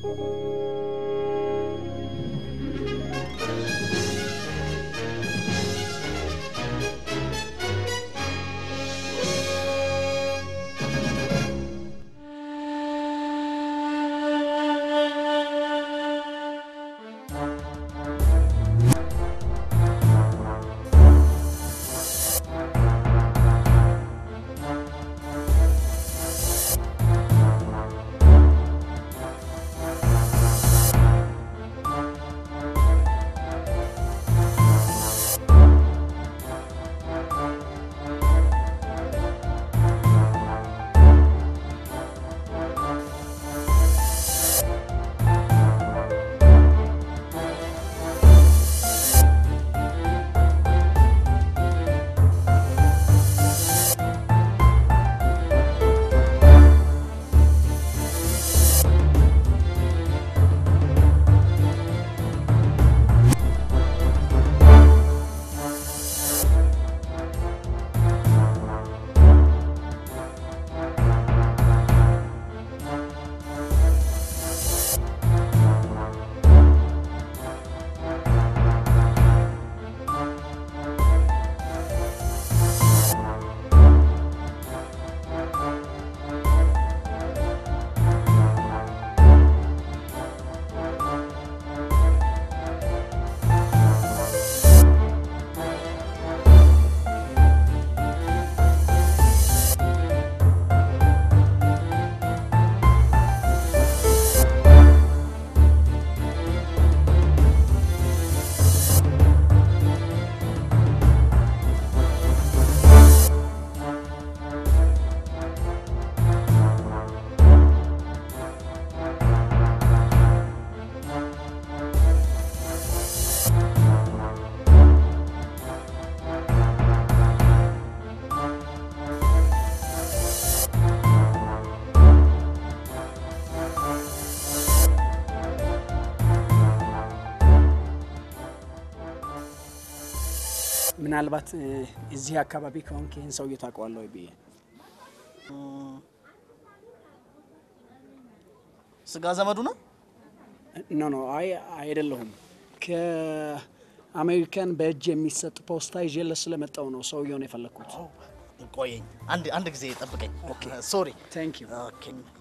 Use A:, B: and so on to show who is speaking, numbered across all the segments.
A: ምናልባት እ፣ እዚህ አካባቢ ከሆንክ ይህን ሰውዬ ታውቀዋለህ ወይ ብዬ
B: ስጋ ዘመዱ ነው።
A: ኖ ኖ፣ አይ አይደለሁም። ከአሜሪካን በእጅ የሚሰጥ ፖስታ ይዤለት ስለመጣው ነው ሰውየውን የፈለግኩት።
B: ቆየኝ፣ አንድ አንድ ጊዜ ጠብቀኝ። ሶሪ።
A: ታንክ ዩ።
B: ኦኬ።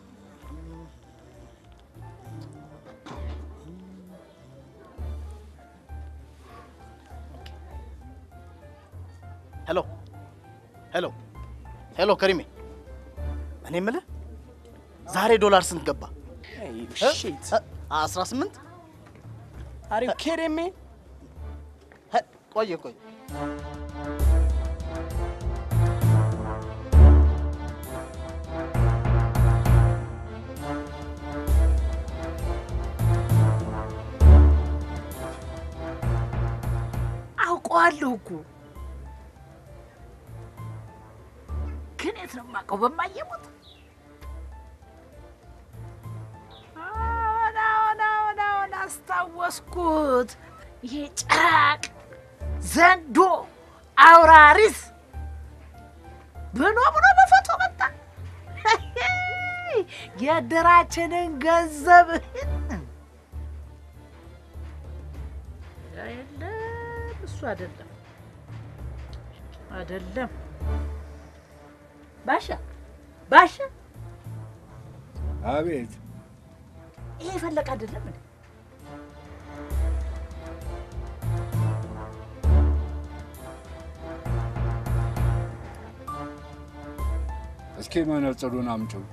B: ሄሎ ሄሎ ሄሎ፣ ከሪሜ እኔ የምልህ ዛሬ ዶላር ስንት ገባ?
A: ሺት
B: አስራ ስምንት
A: አር ዩ ኪዲንግ ሚ?
B: ቆየ ቆየ
C: አውቀዋለሁ እኮ ግን የት ነው የማውቀው? በማየሙት አዎን አዎን አዎን አዎን አስታወስኩት። ይሄ ጭራቅ ዘንዶ አውራሪስ ብሎ ብሎ በፎቶ መጣ። የእድራችንን ገንዘብ የለም እሱ አይደለም አይደለም። ባሻ ባሻ፣
D: አቤት
C: ይሄ ፈለቀ አይደለም እንዴ?
D: እስኪ መነጽሩን አምጪው።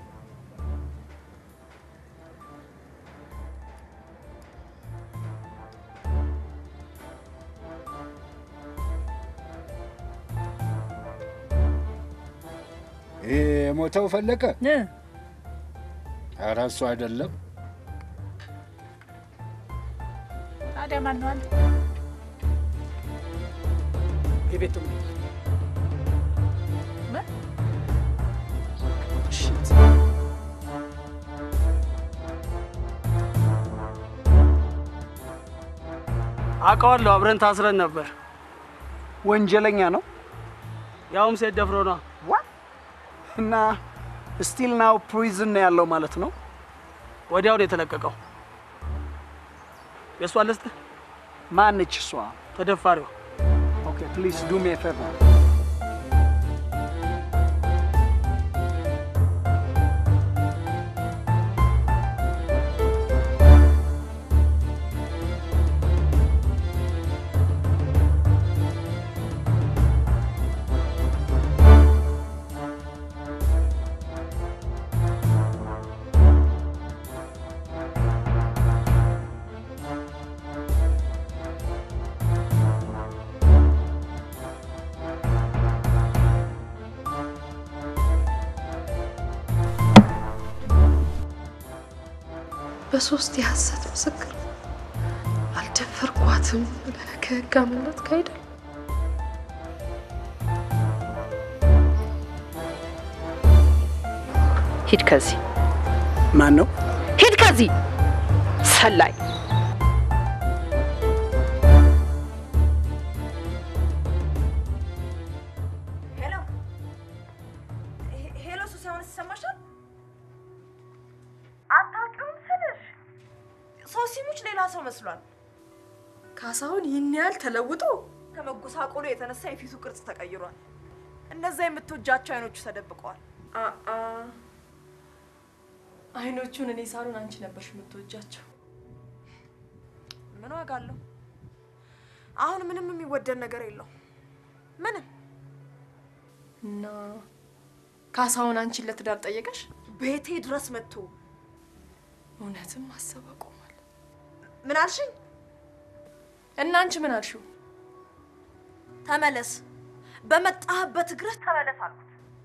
D: ይሄ የሞተው ፈለቀ? ኧረ እሱ አይደለም።
C: ታዲያ ማን ነው አንተ?
A: የቤቱ
C: ምን?
A: ሺት
E: አውቀዋለሁ። አብረን ታስረን ነበር።
A: ወንጀለኛ ነው
E: ያውም ሴት ደፍሮ ነው።
A: እና ስቲል ናው ፕሪዝን ነው ያለው ማለት ነው።
E: ወዲያው ነው የተለቀቀው። የእሷ ልስጥህ
A: ማነች እሷ?
E: ተደፋሪዋ
A: ኦኬ ፕሊዝ ዱ ሚ ፌቨር
F: በሶስት የሐሰት ምስክር አልደፈርኳትም ብለህ ከህግ አመለጥክ አይደል?
G: ሂድ ከዚህ
A: ማን ነው?
G: ሂድ ከዚህ ሰላይ
H: ሄሎ ሄሎ፣ ሱስ አሁን ይሰማሻል? አታውቂውም ስልሽ ሶሲሙች ሌላ ሰው መስሏል። ካሳሁን ይህን ያህል ተለውጦ ከመጎሳቆሉ የተነሳ የፊቱ ቅርጽ ተቀይሯል። እነዛ የምትወጃቸው አይኖቹ ተደብቀዋል። አአ አይኖቹን እኔ ሳሉን አንቺ ነበርሽ የምትወጃቸው። ምን ዋጋ አለው? አሁን ምንም የሚወደድ ነገር የለው ምንም እና ካሳሁን አንቺን ለትዳር ጠየቀሽ? ቤቴ ድረስ መጥቶ እውነትም ማሰብ አቆሟል። ምን አልሽኝ? እና አንቺ ምን አልሽው? ተመለስ፣ በመጣህበት እግርህ ተመለስ አልኩት።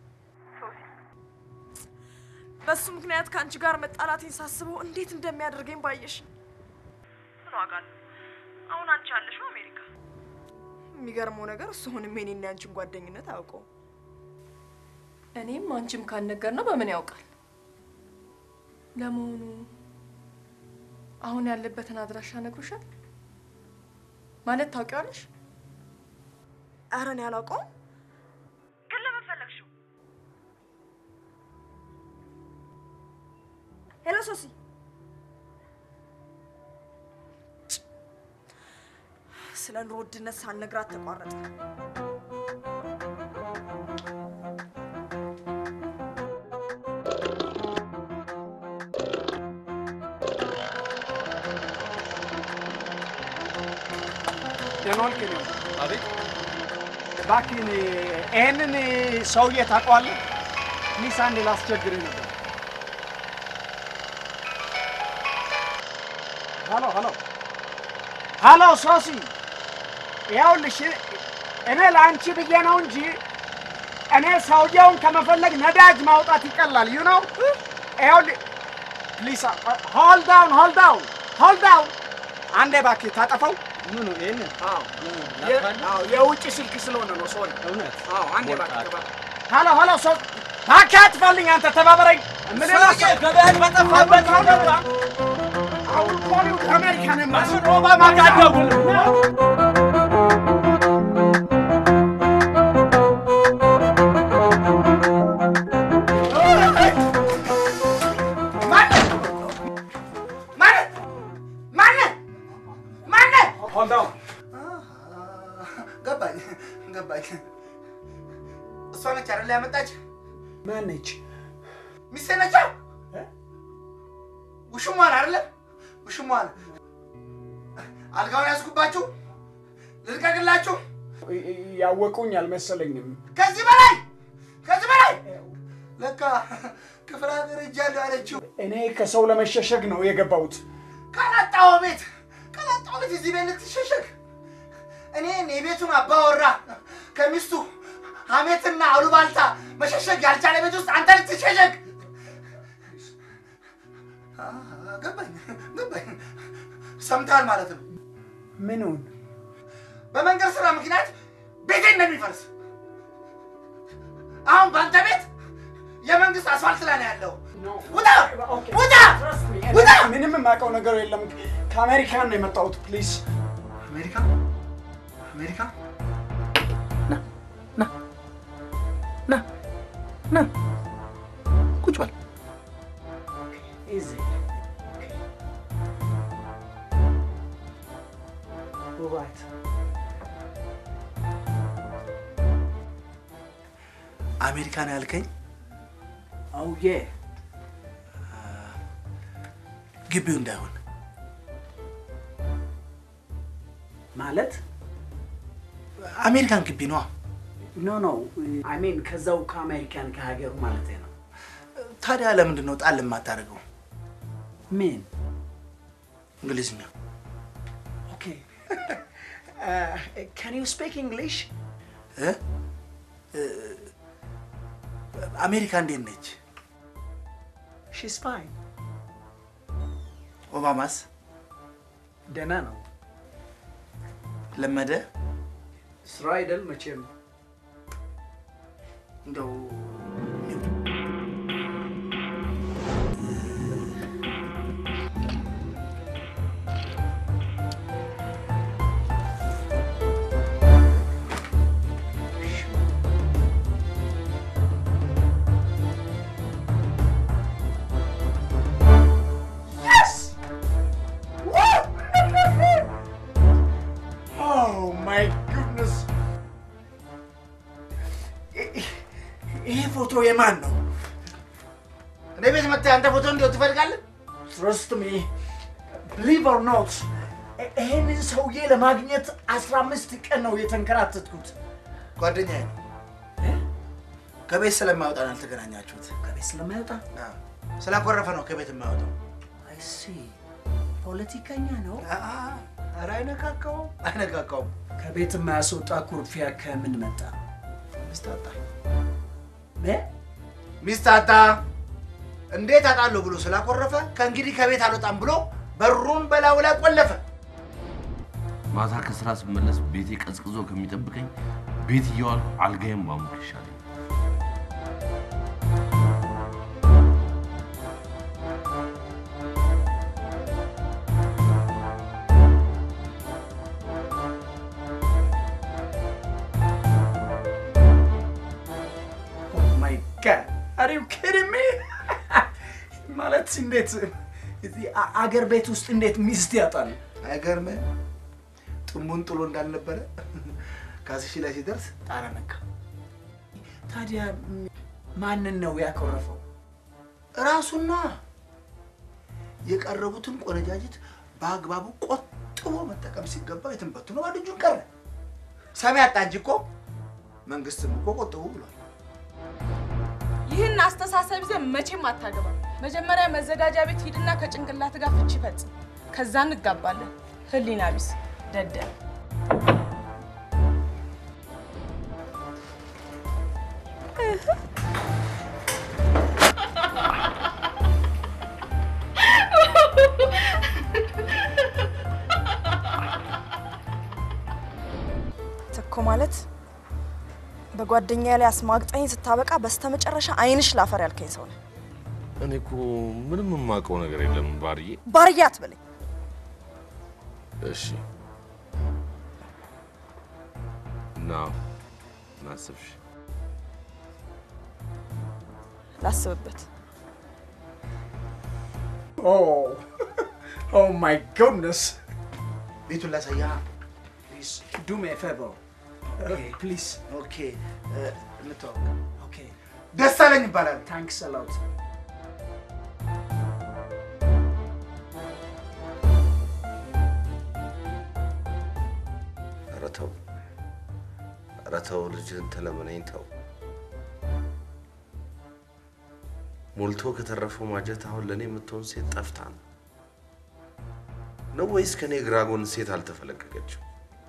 H: በሱ ምክንያት ከአንቺ ጋር መጣላቴን ሳስበው እንዴት እንደሚያደርገኝ ባየሽ። ምን ዋጋ አለው? አሁን አንቺ ያለሽው አሜሪካ። የሚገርመው ነገር እሱ አሁንም የኔና ያንቺን ጓደኝነት አያውቀውም። እኔም አንቺም ካልነገር ነው በምን ያውቃል? ለመሆኑ አሁን ያለበትን አድራሻ ነግሮሻል? ማለት ታውቂዋለሽ? ኧረ እኔ አላውቀውም። ግን ለምን ፈለግሽው? ሄሎ ሶሲ፣ ስለ ኑሮ ውድነት ሳልነግራት ተቋረጠ።
A: ደኖልክ ነው። አቤት እባክህን ይሄንን ሰውዬ ታውቀዋለህ? ፕሊስ አንዴ ላስቸግርህ ነበር። ሀሎ ሀሎ ሀሎ ሶሲ፣ ይኸውልሽ እኔ ለአንቺ ብዬ ነው እንጂ እኔ ሰውየውን ከመፈለግ ነዳጅ ማውጣት ይቀላል። ዩ ነው ይኸውልህ፣ ፕሊስ ሆልድ ዳውን ሆልድ ዳውን ሆልድ ዳውን አንዴ እባክህ ታጠፈው። ምኑ ይሄንን? አዎ አዎ፣ የውጭ ስልክ ስለሆነ ነው። ሶሪ እውነት? አዎ አንዴ እባክህ እባክህ። ሀሎ ሀሎ ሶ እባክህ አትፈልኝ፣ አንተ ተባበረኝ። ምን ገበያን በጠፋበት አሁን ኮሊው ከአሜሪካን ኤምባሲ ኦባማ ጋር ደውል። ሆልድ ዳውን
B: ገባኝ ገባኝ። እሷ ነች አይደል ያመጣች?
A: ማነች?
B: ሚስቴ ነች። ውሽሟን አይደለ? ውሽሟን አልጋውን ያዝኩባችሁ፣ ልልቀቅላችሁ።
A: ያወቁኝ አልመሰለኝም።
B: ከዚህ በላይ ከዚህ በላይ ለካ ክፍለ ሀገር ሄጃለሁ ያለችው
A: እኔ ከሰው ለመሸሸግ ነው የገባሁት።
B: ካላጣው ቤት ካላጣው ቤት እዚህ ቤት ልትሸሸግ እኔን የቤቱን አባወራ ከሚስቱ ሐሜትና አሉባልታ መሸሸግ ያልቻለ ቤት ውስጥ አንተ ልትሸሸግ አ፣ ገባኝ ገባኝ። ሰምተሃል ማለት ነው።
A: ምኑን?
B: በመንገድ ስራ ምክንያት ቤቴ እንደሚፈርስ አሁን በአንተ ቤት የመንግስት አስፋልት ላይ ነው ያለው። ውጣ ውጣ ውጣ!
A: ምንም የማውቀው ነገር የለም። ከአሜሪካን ነው የመጣሁት። ፕሊዝ
B: አሜሪካ አሜሪካ ና ና ቁጭ በል።
A: ራይት
B: አሜሪካን ያልከኝ
A: አውዬ
B: ግቢው እንዳይሆን
A: ማለት
B: አሜሪካን ግቢ ነዋ።
A: ኖ ኖ አይ ሚን ከዛው ከአሜሪካን ከሀገሩ ማለት ነው።
B: ታዲያ ለምንድን ነው ጣል የማታደርገው?
A: ምን
B: እንግሊዝኛ
A: ኦኬ ካን ዩ ስፒክ እንግሊሽ?
B: እ? እ፣ አሜሪካ እንዴት ነች?
A: ሺስ ፋይን
B: ኦባማስ
A: ደህና ነው።
B: ለመደ
A: ስራ አይደል መቼም
B: እንደው
A: Oh my goodness! ይሄ ፎቶ የማን ነው?
B: እኔ ቤት መጥተህ አንተ ፎቶ እንዲው ትፈልጋለህ?
A: ትረስት ሚ ብሊቭ ኦር ኖት ይሄንን ሰውዬ ለማግኘት አስራ አምስት ቀን ነው የተንከራተትኩት።
B: ጓደኛዬ ነው። ከቤት ስለማይወጣ ነው ያልተገናኛችሁት።
A: ከቤት ስለማይወጣ
B: አዎ፣ ስላኮረፈ ነው ከቤት የማይወጣው።
A: አይ ሲ ፖለቲከኛ ነው።
B: ኧረ አይነካካውም፣ አይነካካውም።
A: ከቤት የማያስወጣ ኩርፊያ ከምን መጣ?
B: ሚስት አጣ፣
A: እ?
B: ሚስት አጣ። እንዴት አጣለሁ ብሎ ስላኮረፈ ከእንግዲህ ከቤት አልወጣም ብሎ በሩን በላዩ ላይ ቆለፈ።
I: ማታ ከስራ ስመለስ ቤቴ ቀዝቅዞ ከሚጠብቀኝ ቤት እየዋልኩ አልጋዬን ባሙቅ ይሻለኝ።
A: ኦ ማይ ጋድ አር ዩ ኪዲንግ ሚ? ማለት እንዴት እዚህ አ- አገር ቤት ውስጥ እንዴት ሚስት ያጣል?
B: አይገርምህ? ጥሙን ጥሎ እንዳልነበረ ካስሺ ላይ ሲደርስ ጣራ ነካ።
A: ታዲያ ማንን ነው ያኮረፈው?
B: ራሱና የቀረቡትን ቆነጃጅት በአግባቡ ቆጥቦ መጠቀም ሲገባው የትም በትኖ ባዶ እጁን ቀረ። ሰሚ አጣ እንጂ እኮ መንግስትም እኮ ቆጥቡ ብሏል።
H: ይህን አስተሳሰብ ይዘህ መቼም አታገባ። መጀመሪያ መዘጋጃ ቤት ሂድና ከጭንቅላት ጋር ፍቺ ፈጽም። ከዛ እንጋባለን። ህሊና ቢስ ደደብ። ትኮ ማለት በጓደኛ ላይ አስማግጠኝ ስታበቃ በስተመጨረሻ አይንሽ ላፈር ያልከኝ ሰው ነህ።
I: እኔ እኮ ምንም የማውቀው ነገር የለም ባርዬ።
H: ባርያ አትበለኝ።
I: እሺ እና ናስብሽ
H: ላስብበት።
A: ኦ ኦ ማይ ጉድነስ
B: ቤቱን ላሳያ።
A: ፕሊዝ ዱ ሚ ኤ ፌቨር ፕሊዝ
B: ኦኬ እ፣ እንተዋወቅ።
A: ኦኬ
B: ደስ አለኝ ይባላል።
A: ታንክስ አ ሎት
I: ኧረ ተው፣ ኧረ ተው፣ ልጅህን ተለመነኝ ተው። ሞልቶ ከተረፈው ማጀት አሁን ለእኔ የምትሆን ሴት ጠፍታ ነው ነው ወይስ ከእኔ ግራ ጎን ሴት አልተፈለቀቀችም?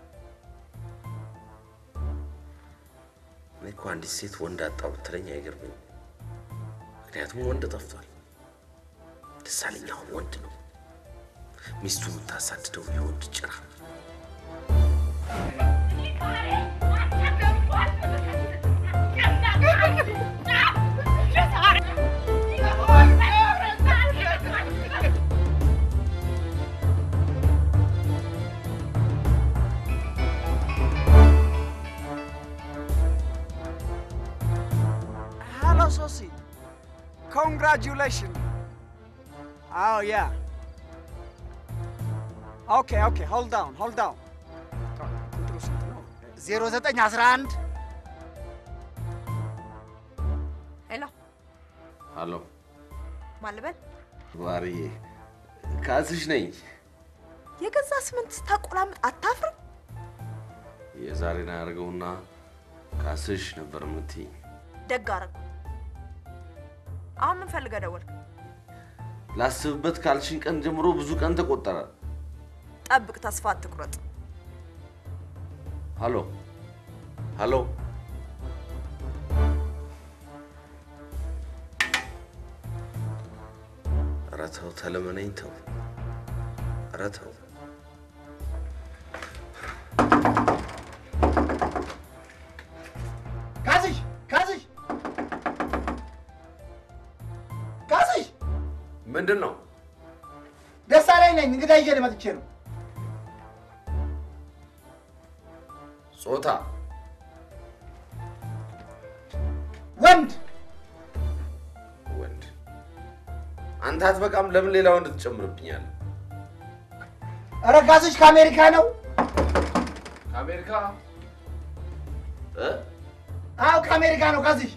I: እኔ እኮ አንዲት ሴት ወንድ አጣው ብትለኝ አይገርመኝም። ምክንያቱም ወንድ ጠፍቷል። ደሳለኝ አሁን ወንድ ነው። ሚስቱ የምታሳድደው የወንድ ጭራ
A: Hello, Sosi. Congratulations. Oh, yeah. Okay, okay, hold down, hold down.
B: 0911
H: ሄሎ
I: አሎ
H: ማን ልበል?
I: ማርዬ፣ ካስሽ ነኝ።
H: የገዛ ስምንት ስታቆላምጥ አታፍርም?
I: የዛሬን አያደርገውና ካስሽ ነበር የምትይኝ።
H: ደግ አደረጉ። አሁን ምን ፈልገህ ደወልክ?
I: ላስብበት ካልሽኝ ቀን ጀምሮ ብዙ ቀን ተቆጠረ።
H: ጠብቅ፣ ተስፋ አትቁረጥ።
I: ሀሎ ሀሎ፣ ኧረ ተው ተለመነኝ፣ ተው ኧረ ተው።
B: ካስሽ ካስሽ ካስሽ
I: ምንድን ነው?
B: ደሳለኝ ነኝ። እንግዳ ይዤ መጥቼ ነው።
I: ጾታ
B: ወንድ
I: ወንድ። አንተ አትበቃም? ለምን ሌላ ወንድ ትጨምርብኛለህ?
B: ኧረ ካስሽ ከአሜሪካ ነው።
I: ከአሜሪካ እ
B: አዎ ከአሜሪካ ነው ካስሽ።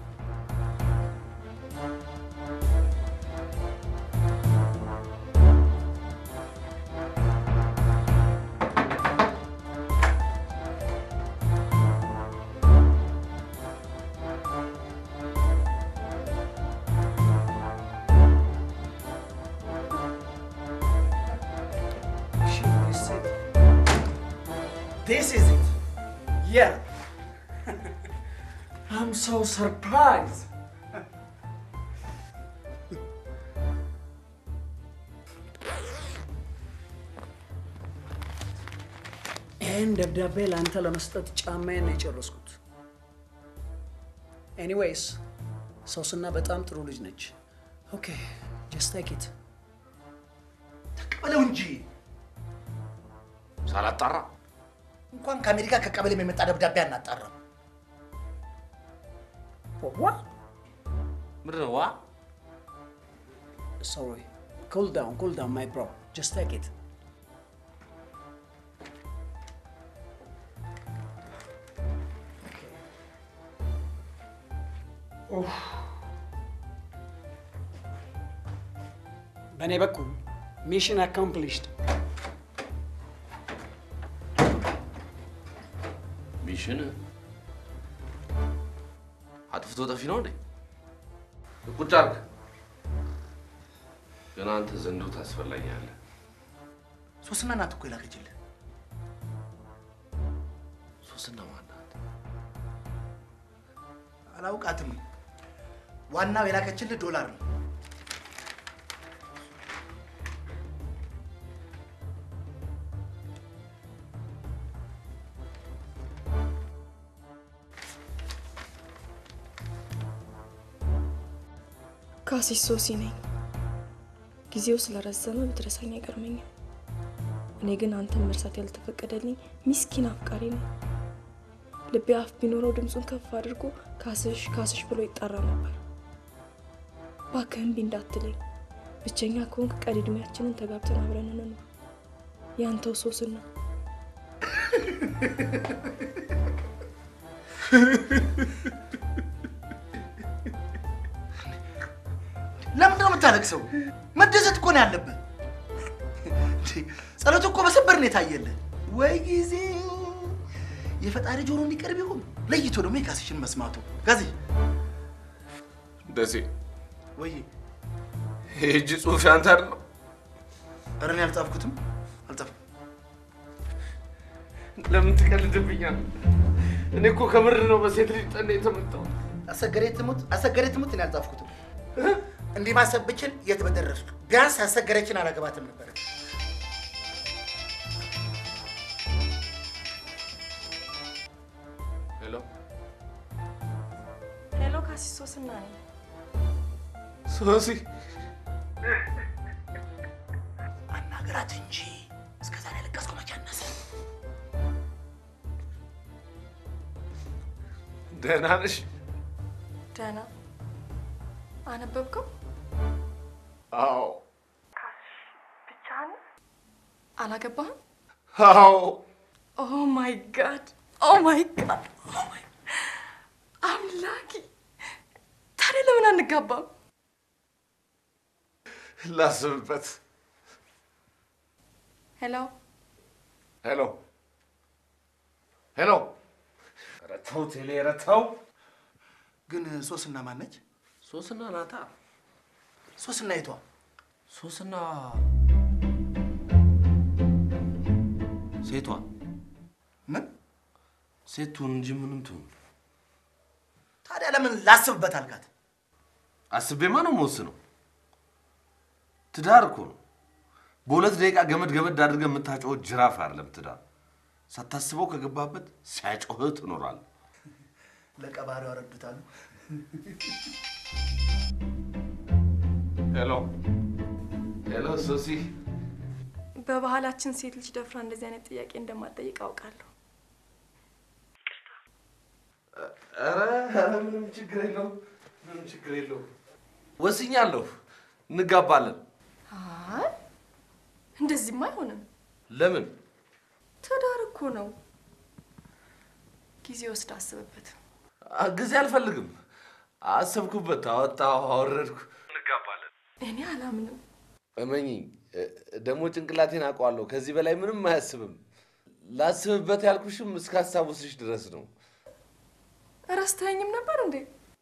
A: This is it. Yeah. I'm so surprised. ይህን ደብዳቤ ለአንተ ለመስጠት ጫማዬን ነው የጨረስኩት። ኤኒዌይስ ሶስና በጣም ጥሩ ልጅ ነች። ኦኬ ጀስት ቴክ ኢት።
B: ተቀበለው እንጂ
I: ሳላጣራ
B: እንኳን ከአሜሪካ ከቀበሌም የመጣ ደብዳቤ አናጣራም።
A: ዋ
I: ምንድን ነው ዋ?
A: ሶሪ ኩል ዳውን ኩል ዳውን ማይ ብሮ ጀስት ቴክ ኢት። በእኔ በኩል ሚሽን አካምፕሊሽድ።
I: ሚሽን አጥፍቶ ጠፊ ነው እንዴ? ቁጭ አድርግ። ገና አንተ ዘንዶ ታስፈላኛለህ።
B: ሶስና ናት እኮ የላከችልህ።
I: ሶስና ማናት?
B: አላውቃትም። ዋናው የላከችልህ ዶላር ነው።
F: ካሲስ ሶሲ ነኝ። ጊዜው ስለረዘመ ብትረሳኝ አይገርመኝም። እኔ ግን አንተን መርሳት ያልተፈቀደልኝ ሚስኪን አፍቃሪ ነኝ። ልቤ አፍ ቢኖረው ድምፁን ከፍ አድርጎ ካስሽ ካስሽ ብሎ ይጠራ ነበር። እባክህ እምቢ እንዳትለኝ። ብቸኛ ከሆንክ ቀሪ እድሜያችንን ተጋብተን አብረን እንኑር። ያንተው ሶስና
B: ለምንድን ነው የምታለቅሰው? መደሰት እኮ ነው ያለብህ። እንዴ፣ ጸሎት እኮ በሰበር ነው የታየልህ። ወይ ጊዜ የፈጣሪ ጆሮ እንዲቀርብ ይሆን ለይቶ ደግሞ የካስሽን መስማቱ ጋዜ
I: ደሴ
B: ወይ
I: የእጅ ጽሑፍ ያንተ አይደለም?
B: ኧረ እኔ አልጻፍኩትም አልጻፍኩም።
I: ለምን ትቀልድብኛል? እኔ እኮ ከምር ነው በሴት ልጅ ጠኔ የተመጣው።
B: አሰገሬ ትሙት አሰገሬ ትሙት እኔ አልጻፍኩትም። እንዲህ ማሰብ ብችል የት በደረስኩ። ቢያንስ አሰገረችን አላገባትም ነበር።
I: ሄሎ
H: ሄሎ፣ ካሲስ ሶስና ነኝ።
I: ሶሲ፣
B: አናገራት እንጂ እስከ ዛሬ ያለቀስኩ መቼ አነሰ?
I: ደህና ነሽ?
H: ደህና አነበብከው?
I: አዎ
H: ብቻህን አላገባህም?
I: አዎ።
H: ኦ ማይ ጋድ
F: ኦ ማይ ጋድ ኦ ማይ አምላኪ! ታዲያ ለምን አንጋባም?
I: ላስብበት።
F: ሄሎ
I: ሄሎ ሄሎ። ኧረ ተው ቴሌ፣ ኧረ ተው።
B: ግን ሶስና ማነች?
I: ሶስና ናታ።
B: ሶስና የቷ?
I: ሶስና ሴቷ
B: ምን
I: ሴቱን እንጂ ምንም ትሁን።
B: ታዲያ ለምን ላስብበት አልካት?
I: አስቤማ ነው የምወስነው። ትዳር እኮ ነው። በሁለት ደቂቃ ገመድ ገመድ አድርገህ የምታጮኸው ጅራፍ አይደለም ትዳር። ሳታስበው ከገባበት ሲያጮህ ትኖራለህ።
B: ለቀባሪው ያረዱታሉ።
I: ሄሎ ሄሎ፣ ሶሲ
F: በባህላችን ሴት ልጅ ደፍራ እንደዚህ አይነት ጥያቄ እንደማትጠይቅ አውቃለሁ።
I: ኧረ ኧረ ምንም ችግር የለውም፣ ምንም ችግር የለውም። ወስኛለሁ፣ እንጋባለን።
F: አይ እንደዚህማ አይሆንም።
I: ለምን?
F: ትዳር እኮ ነው። ጊዜ ወስድ አስብበት።
I: አ- ጊዜ አልፈልግም። አሰብኩበት፣ አወጣሁ፣ አወረድኩ። እንጋባለን።
F: እኔ አላምንም።
I: እመኚኝ፣ እ- ደግሞ ጭንቅላቴን አውቀዋለሁ። ከዚህ በላይ ምንም አያስብም። ላስብበት ያልኩሽም እስካስታውስሽ ድረስ ነው።
F: ረስተኸኝም ነበር እንዴ?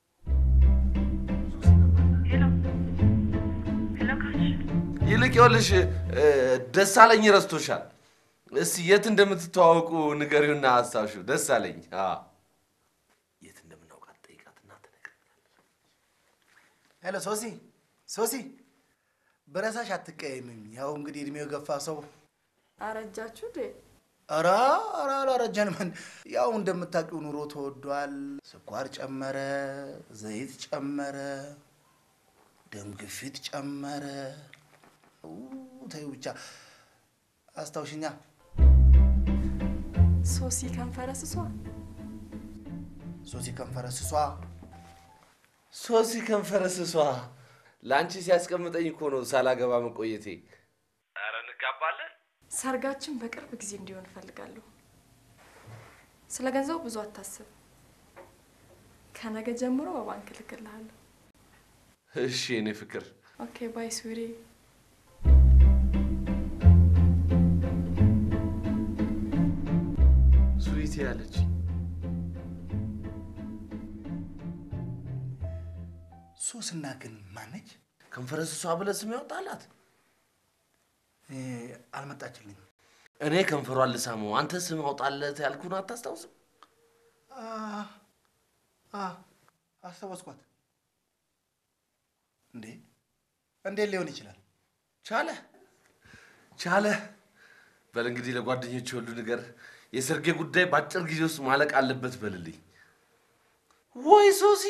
I: ይልቅ ይኸውልሽ እ፣ ደሳለኝ ረስቶሻል። እስቲ የት እንደምትተዋወቁ ንገሪውና አስታውሹ። ደሳለኝ አዎ። የት እንደምናውቃት ጠይቃትና ትነግረኛለች።
B: ሄሎ ሶሲ፣ ሶሲ በረሳሽ አትቀየምኝ። ያው እንግዲህ እድሜው የገፋ ሰው
F: አረጃችሁ እንዴ?
B: ኧረ ኧረ አላረጀንም። ያው እንደምታውቂው ኑሮ ተወዷል። ስኳር ጨመረ፣ ዘይት ጨመረ፣ ደም ግፊት ጨመረ። ኡ፣ ተይው ብቻ አስታውሽኛ።
F: ሶሲ ከንፈረ ስሷ
B: ሶሲ ከንፈረ ስሷ
I: ሶሲ ከንፈረ ስሷ ለአንቺ ሲያስቀምጠኝ እኮ ነው ሳላገባ መቆየቴ። ኧረ እንጋባለን።
F: ሰርጋችን በቅርብ ጊዜ እንዲሆን እፈልጋለሁ። ስለ ገንዘቡ ብዙ አታስብ። ከነገ ጀምሮ በባንክ እልክልሃለሁ።
I: እሺ የኔ ፍቅር
F: ኦኬ ባይ ስዊሪ።
I: ስዊቴ ያለች
B: ሶስና ግን ማነች?
I: ከንፈረ ስሷ ብለህ ስም ያወጣላት
B: እ፣ አልመጣችልኝም።
I: እኔ ከንፈሯን ልሳመው፣ አንተ ስም አውጣለት ያልኩህን አታስታውስም?
B: አ፣ አ፣ አስታወስኳት። እንዴ እንዴት ሊሆን ይችላል?
I: ቻለ ቻለ። በል እንግዲህ ለጓደኞች ሁሉ ነገር የሰርጌ ጉዳይ በአጭር ጊዜ ውስጥ ማለቅ አለበት በልልኝ። ወይ ሶሲ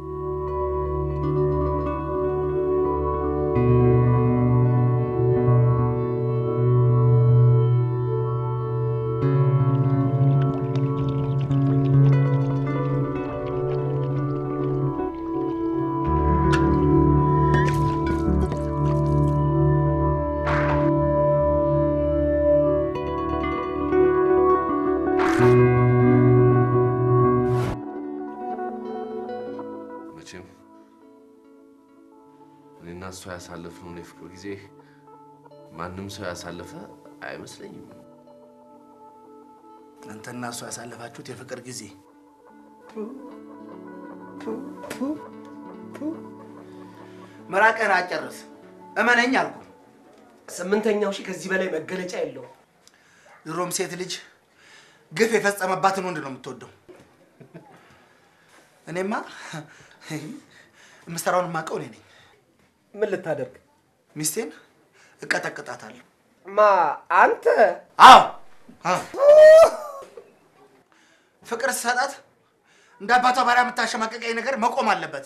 I: መቼም እኔና እሷ ያሳለፍነውን የፍቅር ጊዜ ማንም ሰው ያሳለፈ አይመስለኝም።
B: አንተና እሷ ያሳለፋችሁት የፍቅር ጊዜ መራቅህን አጨርስ። እመነኝ አልኩ።
J: ስምንተኛው ሺህ ከዚህ በላይ መገለጫ የለውም።
B: ድሮም ሴት ልጅ ግፍ የፈጸመባትን ወንድ ነው የምትወደው። እኔማ የምሰራውን የማውቀው እኔ ነኝ።
J: ምን ልታደርግ?
B: ሚስቴን እቀጠቅጣታለሁ።
J: ማ አንተ?
B: አዎ አዎ። ፍቅር ስሰጣት እንደ አባቷ ባሪያ የምታሸማቀቀኝ ነገር መቆም አለበት።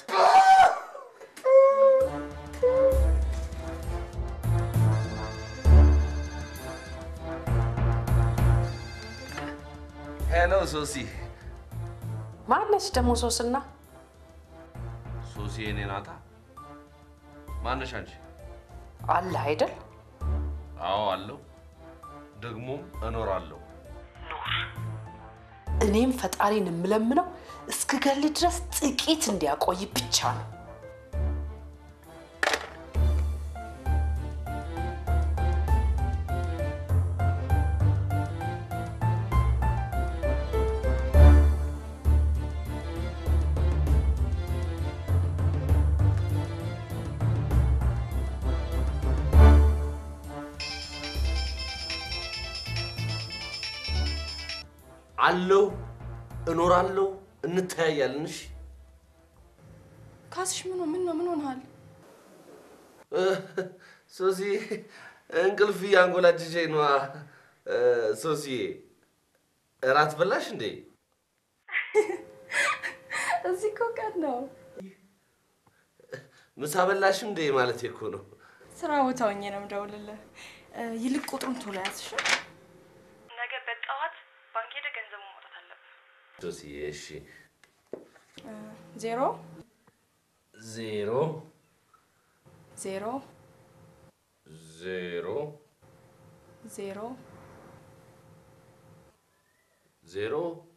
I: ሄሎ ሶሲ።
G: ማነች ደግሞ ሶስና?
I: ሶሲ የኔ ናታ። ማነሽ አንቺ?
G: አለ አይደል?
I: አዎ አለው፣ ደግሞም እኖራለሁ።
G: እኔም ፈጣሪን የምለምነው እስክገል ድረስ ጥቂት እንዲያቆይ ብቻ ነው።
I: አለው እኖራለሁ፣ እንተያያለን። እሺ
F: ካስሽ ምን ምን ነው ምን ሆነሃል?
I: ሶሲ እንቅልፍ እያንጎላጀጀኝ ነዋ። ሶሲ እራት በላሽ እንዴ?
F: እዚህ እኮ ቀን ነው።
I: ምሳ በላሽ እንዴ ማለት እኮ ነው።
F: ስራ ቦታ ሆኜ ነው የምደውልልህ። ይልቅ ቁጥሩን ቶሎ ያዝሽ። ነገ በጠዋት ባንክ ሄደህ ገንዘቡን ማውጣት አለብህ።
I: ሶሲ እሺ።
F: ዜሮ
I: ዜሮ
F: ዜሮ
I: ዜሮ
F: ዜሮ
I: ዜሮ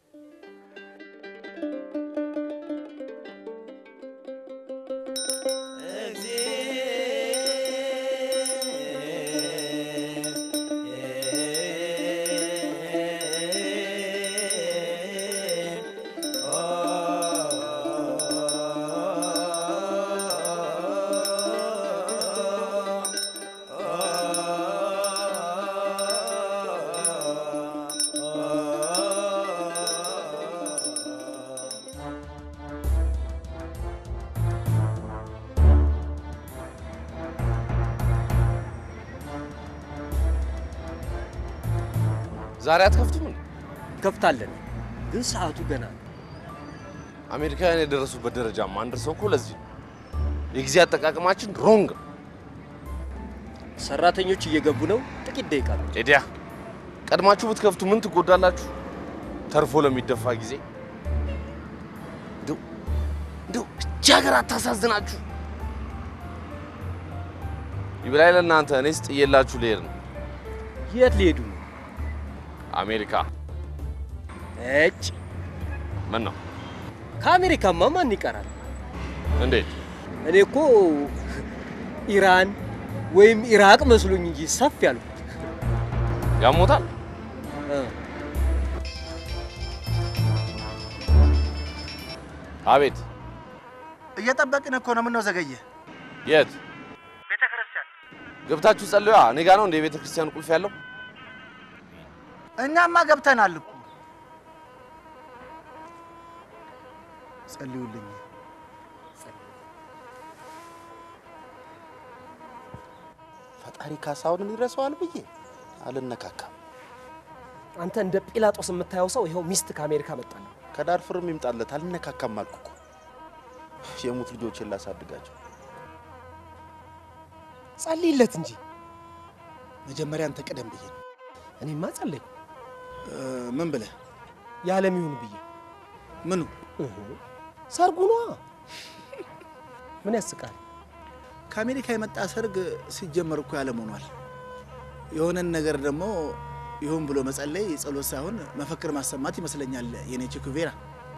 I: ዛሬ አትከፍቱም እንዴ?
J: ከፍታለን፣ ግን ሰዓቱ ገና ነው።
I: አሜሪካውያን የደረሱበት ደረጃ ማንደርሰው እኮ ለዚህ ነው። የጊዜ አጠቃቀማችን ሮንግ ነው።
J: ሰራተኞች እየገቡ ነው። ጥቂት ደቂቃ ነው።
I: ኤዲያ ቀድማችሁ ብትከፍቱ ምን ትጎዳላችሁ? ተርፎ ለሚደፋ ጊዜ እንደው እንደው እጅ ሀገር አታሳዝናችሁ። ይብላኝ ለእናንተ፣ እኔስ ጥዬላችሁ ልሄድ ነው።
J: የት ሊሄዱ ነው?
I: አሜሪካ።
J: እጭ
I: ምን ነው?
J: ከአሜሪካማ ማን ይቀራል?
I: እንዴት?
J: እኔ እኮ ኢራን ወይም ኢራቅ መስሎኝ እንጂ ሰፍ ያልኩት።
I: ያሞታል። አቤት።
B: እየጠበቅን እኮ ነው። ምነው ዘገየ?
I: የት
B: ቤተ ክርስቲያን
I: ገብታችሁ ጸልዩ። እኔ ጋ ነው እንደ የቤተ ክርስቲያን ቁልፍ ያለው።
B: እኛማ ገብተናል እኮ። ጸልዩልኝ።
K: ፈጣሪ ካሳሁንን ይረሳዋል ብዬ አልነካካም።
J: አንተ እንደ ጲላጦስ የምታየው ሰው ይኸው ሚስት ከአሜሪካ መጣለ።
K: ከዳርፉርም ይምጣለት አልነካካም አልኩ እኮ። የሙት ልጆችን ላሳድጋቸው።
J: ጸልይለት እንጂ
B: መጀመሪያ አንተ ቀደም ብዬ ነው።
J: እኔማ ጸለይኩ።
B: ምን ብለህ?
J: የዓለም ይሁን ብዬ።
B: ምኑ?
J: ሰርጉ ነዋ። ምን ያስቃል?
B: ከአሜሪካ የመጣ ሰርግ ሲጀመር እኮ ያለም ሆኗል። የሆነን ነገር ደግሞ ይሁን ብሎ መጸለይ ጸሎት ሳይሆን መፈክር ማሰማት ይመስለኛል። የኔ ቼኩቬራ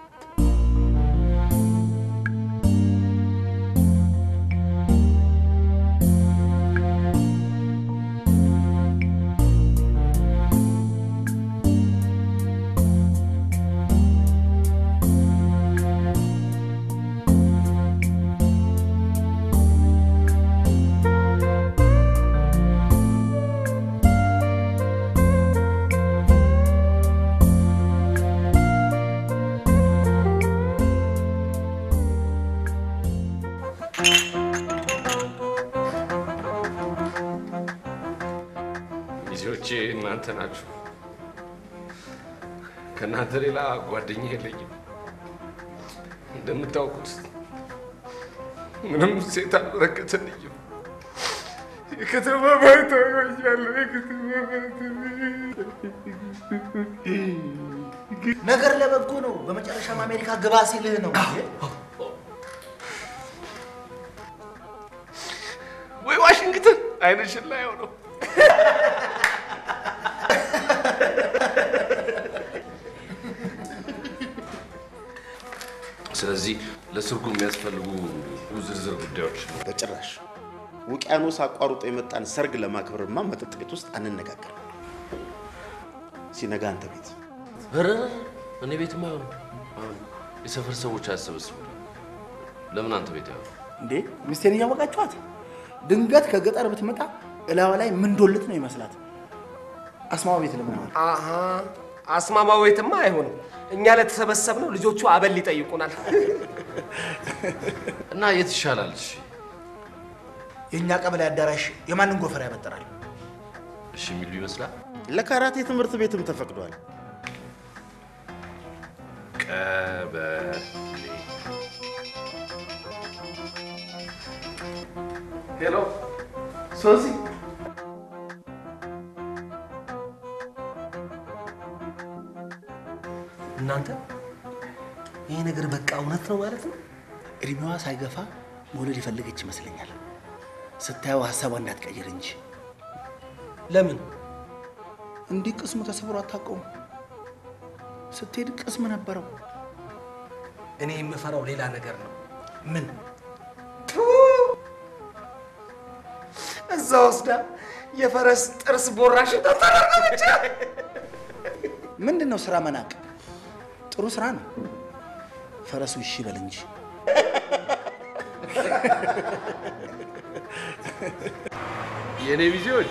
I: ልጆቼ እናንተ ናችሁ። ከእናንተ ሌላ ጓደኛ የለኝም። እንደምታውቁት ምንም ሴት አልበረከተልኝም። የከተማ ባይታ ሆኛለሁ። የከተማ
B: ነገር ለበጎ ነው። በመጨረሻም አሜሪካ ግባ ሲልህ ነው።
I: ወይ ዋሽንግተን አይንሽን ላይ ነው። ስለዚህ ለሰርጉ የሚያስፈልጉ ዝርዝር ጉዳዮች
K: በጭራሽ ውቅያኖስ አቋርጦ የመጣን ሰርግ ለማክበርማ መጠጥ ቤት ውስጥ አንነጋገር። ሲነጋ አንተ ቤት
I: ኧረ እኔ ቤትማ አይሆንም። አይሆንም። የሰፈር ሰዎች አያሰበስቡ። ለምን አንተ ቤት አይሆንም?
B: እንዴ ሚስቴን እያወቃችኋት ድንገት ከገጠር ብትመጣ እላዋ ላይ ምን ዶልት ነው ይመስላት። አስማማ ቤት ለምን አሁን
J: አሀ አስማማ ቤትማ አይሆንም። እኛ ለተሰበሰብነው ልጆቹ አበል ይጠይቁናል።
I: እና የት ይሻላል? እሺ
B: የእኛ ቀበሌ አዳራሽ የማንን ጎፈር ያበጥራል?
I: እሺ የሚሉ ይመስላል።
K: ለካራቴ ትምህርት ቤትም ተፈቅዷል።
I: ቀበሌ
B: ሄሎ ሶሲ
J: እናንተ ይሄ ነገር በቃ እውነት ነው ማለት ነው?
B: እድሜዋ ሳይገፋ መውለድ የፈለገች ይመስለኛል። ስታየው ሀሳቧ እንዳትቀይር እንጂ።
J: ለምን
B: እንዲህ ቅስሙ ተሰብሮ አታውቀውም? ስትሄድ ቅስም ነበረው።
J: እኔ የምፈራው ሌላ ነገር ነው።
B: ምን?
J: እዛ ወስዳ የፈረስ ጥርስ ቦራሽ ተጠራቀመች።
B: ምንድን ነው ስራ መናቅ? ጥሩ ስራ ነው። ፈረሱ እሺ በል እንጂ።
I: የእኔ ሚዜዎች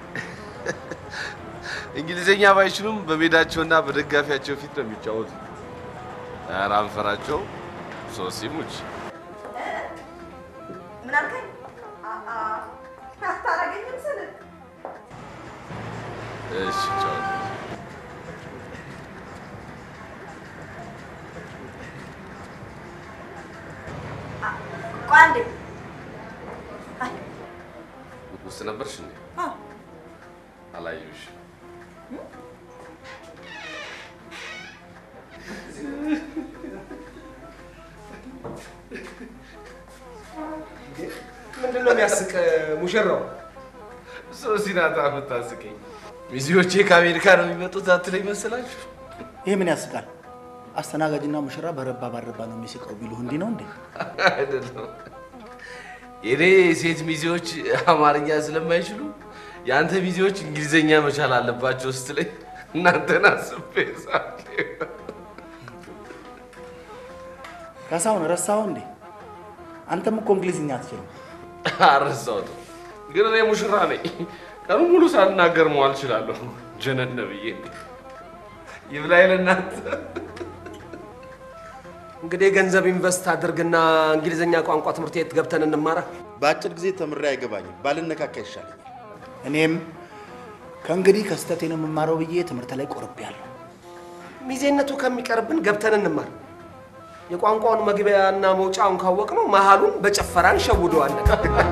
I: እንግሊዝኛ ባይችሉም በሜዳቸውና በደጋፊያቸው ፊት ነው የሚጫወቱ። ኧረ አንፈራቸው። ሶሲ ሙች
H: ምን አልከኝ? አታረገኝም ስል
I: እሺ ጫወቱ።
H: ቆይ አንዴ።
I: ውስጥ ነበርሽ እንዴ?
H: አዎ።
I: አላየሁሽ።
J: ምንድን ነው የሚያስቅ ሙሽራው?
I: ሶሲ ናት የምታስቀኝ። ሚዜዎቼ ከአሜሪካ ነው የሚመጡት አትለኝ መሰላችሁ?
B: ይሄ ምን ያስቃል? አስተናጋጅና ሙሽራ በረባ ባረባ ነው የሚስቀው ቢሉህ እንዲህ ነው እንዴ?
I: አይደለም። የኔ ሴት ሚዜዎች አማርኛ ስለማይችሉ የአንተ ሚዜዎች እንግሊዘኛ መቻል አለባቸው ስትለኝ እናንተን አስቤ ሳቄ።
B: ካሳሁን ረሳኸው እንዴ? አንተም እኮ እንግሊዝኛ አትችልም።
I: አልረሳሁትም፣ ግን እኔ ሙሽራ ነኝ። ቀኑ ሙሉ ሳልናገር መዋል እችላለሁ። ጀነነ ብዬ ይብላኝ ለእናንተ።
J: እንግዲህ ገንዘብ ኢንቨስት አድርግና እንግሊዝኛ ቋንቋ ትምህርት ቤት ገብተን እንማራ።
K: በአጭር ጊዜ ተምሬ አይገባኝም። ባልነካካ ይሻለኛል።
B: እኔም ከእንግዲህ ከስህተቴ ነው የምማረው ብዬ ትምህርት ላይ ቆርቤያለሁ።
J: ሚዜነቱ ከሚቀርብን ገብተን እንማር። የቋንቋውን መግቢያና መውጫውን ካወቅ ነው መሀሉን በጨፈራ እንሸውደዋለን።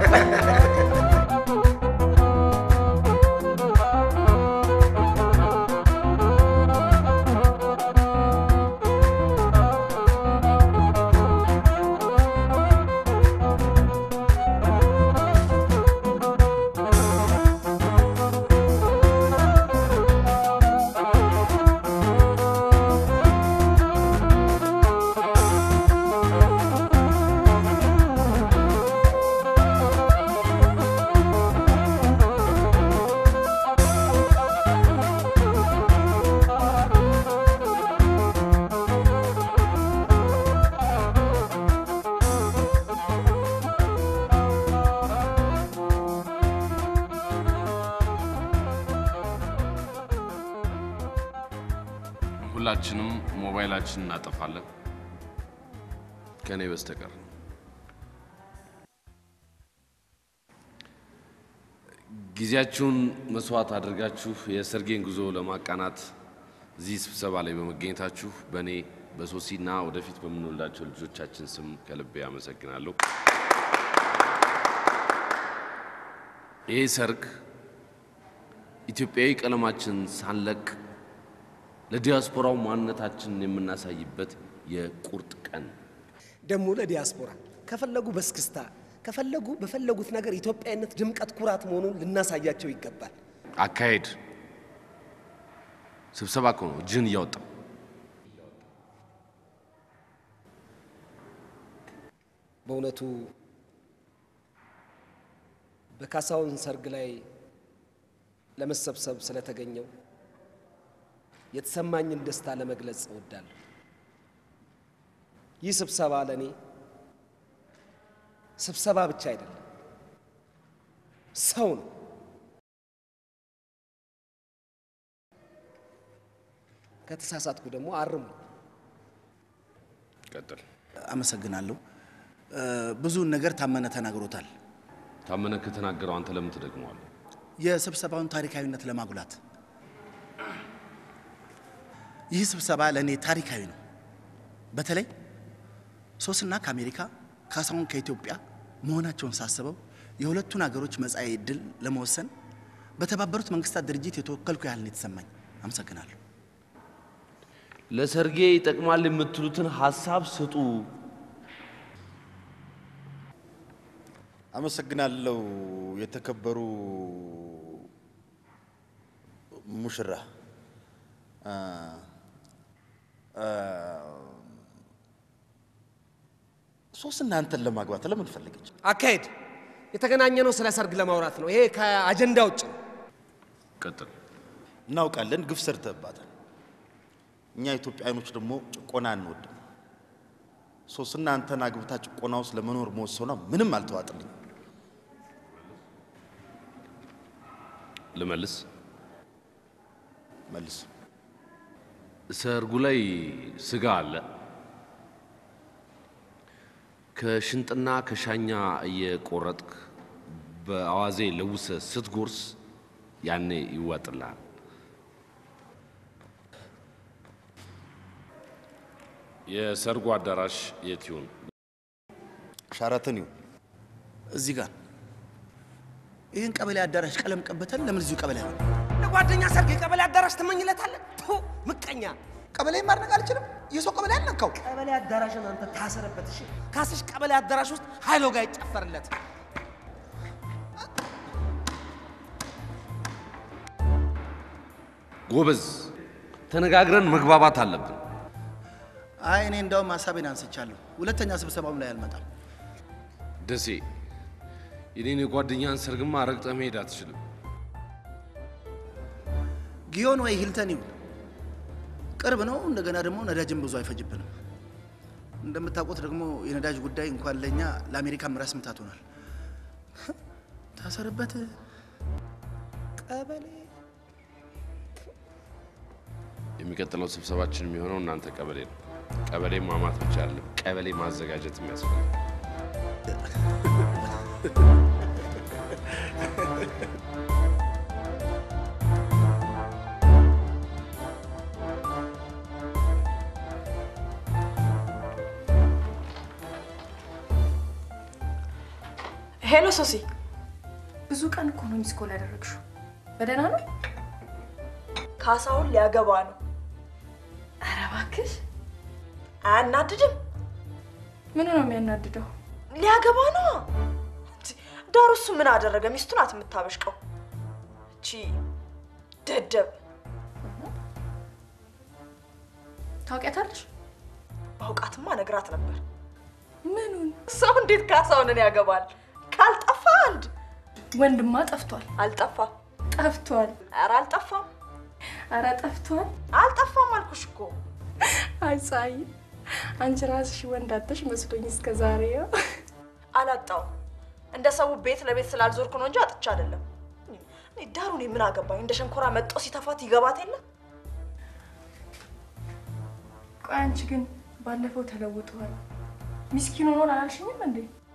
I: ሁላችንም ሞባይላችን እናጠፋለን ከእኔ በስተቀር። ጊዜያችሁን መስዋዕት አድርጋችሁ የሰርጌን ጉዞ ለማቃናት እዚህ ስብሰባ ላይ በመገኘታችሁ በእኔ በሶሲና ወደፊት በምንወልዳቸው ልጆቻችን ስም ከልቤ አመሰግናለሁ። ይህ ሰርግ ኢትዮጵያዊ ቀለማችን ሳንለቅ ለዲያስፖራው ማንነታችንን የምናሳይበት የቁርጥ ቀን
J: ደግሞ ለዲያስፖራ ከፈለጉ በስክስታ ከፈለጉ በፈለጉት ነገር ኢትዮጵያዊነት ድምቀት፣ ኩራት መሆኑን ልናሳያቸው ይገባል።
I: አካሄድ ስብሰባ እኮ ነው እጅህን እያወጣ
J: በእውነቱ በካሳሁን ሰርግ ላይ ለመሰብሰብ ስለተገኘው የተሰማኝን ደስታ ለመግለጽ እወዳለሁ። ይህ ስብሰባ ለእኔ ስብሰባ ብቻ አይደለም፣ ሰው ነው። ከተሳሳትኩ ደግሞ አርሙ።
I: ቀጥል።
K: አመሰግናለሁ። ብዙውን ነገር ታመነ ተናግሮታል።
I: ታመነ ከተናገረው አንተ ለምን ትደግመዋለህ?
K: የስብሰባውን ታሪካዊነት ለማጉላት ይህ ስብሰባ ለእኔ ታሪካዊ ነው። በተለይ ሶስና ከአሜሪካ ካሳሁን ከኢትዮጵያ መሆናቸውን ሳስበው የሁለቱን ሀገሮች መጻኢ ዕድል ለመወሰን በተባበሩት መንግስታት ድርጅት የተወከልኩ ያህል ነው የተሰማኝ። አመሰግናለሁ።
I: ለሰርጌ ይጠቅማል የምትሉትን ሀሳብ ስጡ።
K: አመሰግናለሁ የተከበሩ ሙሽራ። አ፣ አ፣ ሶስና አንተን ለማግባት ለምን ፈለገች?
J: አካሄድ የተገናኘ ነው ስለ ሰርግ ለማውራት ነው። ይሄ ከአጀንዳ ውጭ ነው።
I: ቀጥል።
K: እናውቃለን፣ ግፍ ሰርተህባታል። እኛ ኢትዮጵያኖች ደግሞ ጭቆና አንወድም። ሶስና አንተን አግብታ ጭቆና ውስጥ ለመኖር መወሰኗ ምንም አልተዋጥልኝ።
I: ልመልስ።
K: መልስ።
I: ሰርጉ ላይ ስጋ አለ። ከሽንጥና ከሻኛ እየቆረጥክ በአዋዜ ለውሰ ስትጎርስ ያኔ ይዋጥልሃል። የሰርጉ አዳራሽ የት ይሁን?
K: ሻራተን ይሁን። እዚህ ጋር ይህን ቀበሌ አዳራሽ ቀለም ቀበተን ለምን እዚሁ ቀበሌ አይሆን?
J: ለጓደኛ ሰርግ የቀበሌ አዳራሽ ትመኝለታለህ? ቱ ምቀኛ።
B: ቀበሌ ማድረግ አልችልም። የሰው ቀበሌ አልነካው።
J: ቀበሌ አዳራሽን አንተ ታሰረበት። እሺ ካስሽ ቀበሌ አዳራሽ ውስጥ ኃይሎ ጋር ይጨፈርለት።
I: ጎበዝ፣ ተነጋግረን መግባባት አለብን።
K: አይ እኔ እንዳውም ሀሳቤን አንስቻለሁ። ሁለተኛ ስብሰባውም ላይ አልመጣም።
I: ደሴ፣ የኔን የጓደኛን ሰርግማ ረግጠህ መሄድ አትችልም።
K: ጊዮን ወይ ሂልተን ይሁን ቅርብ ነው። እንደገና ደግሞ ነዳጅም ብዙ አይፈጅብንም። እንደምታውቁት ደግሞ የነዳጅ ጉዳይ እንኳን ለእኛ ለአሜሪካም ራስ ምታት ሆኗል። ታሰርበት
J: ቀበሌ
I: የሚቀጥለው ስብሰባችን የሚሆነው እናንተ ቀበሌ ነው። ቀበሌ ማማት ብቻ አይደለም፣ ቀበሌ ማዘጋጀት የሚያስፈልግ
F: ሄሎ ሶሲ፣ ብዙ ቀን እኮ ነው ሚስ ኮል ያደረግሽው። በደህና ነው?
H: ካሳሁን ሊያገባ ነው።
F: ኧረ እባክሽ
H: አያናድድም?
F: ምኑ ነው የሚያናድደው?
H: ሊያገባ ነው። ዳሩ እሱ ምን አደረገ? ሚስቱ ናት የምታበሽቀው። እቺ ደደብ
F: ታውቂያታለሽ?
H: ባውቃትማ ነግራት ነበር።
F: ምኑን?
H: ሰው እንዴት ካሳሁንን ያገባል? ካልጠፋ አንድ
F: ወንድማ ጠፍቷል።
H: አልጠፋ
F: ጠፍቷል።
H: ኧረ አልጠፋም፣
F: ኧረ ጠፍቷል።
H: አልጠፋም አልኩሽ እኮ።
F: አይ ፀሐይ፣ አንቺ ራስሽ ወንድ አጥተሽ መስሎኝ እስከ ዛሬ።
H: አላጣውም። እንደ ሰው ቤት ለቤት ስላልዞርኩ ነው እንጂ አጥቻ አይደለም። እኔ ዳሩ እኔ ምን አገባኝ? እንደ ሸንኮራ መጦ ሲተፋት ይገባት የለ
F: ቆይ አንቺ ግን ባለፈው ተለውጠዋል። ሚስኪን ሆኗል አላልሽኝም እንዴ?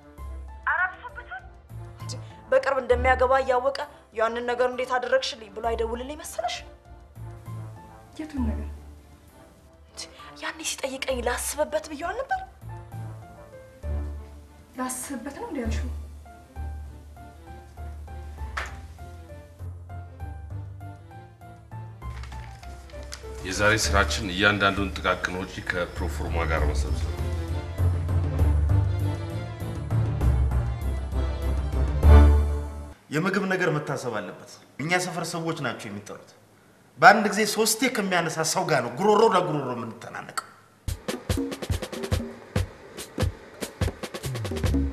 H: በቅርብ እንደሚያገባ እያወቀ ያንን ነገር እንዴት አደረግሽልኝ ብሎ አይደውልልኝ መሰለሽ?
F: የቱን ነገር?
H: ያኔ ሲጠይቀኝ ላስብበት ብየዋል ነበር።
F: ላስብበት ነው እንዲ ያልሽው?
I: የዛሬ ስራችን እያንዳንዱን ጥቃቅን ወጪ ከፕሮፎርማ ጋር መሰብሰብ ነው።
K: የምግብ ነገር መታሰብ አለበት። እኛ ሰፈር ሰዎች ናቸው የሚጠሩት። በአንድ ጊዜ ሶስቴ ከሚያነሳ ሰው ጋር ነው ጉሮሮ ለጉሮሮ የምንተናነቀው።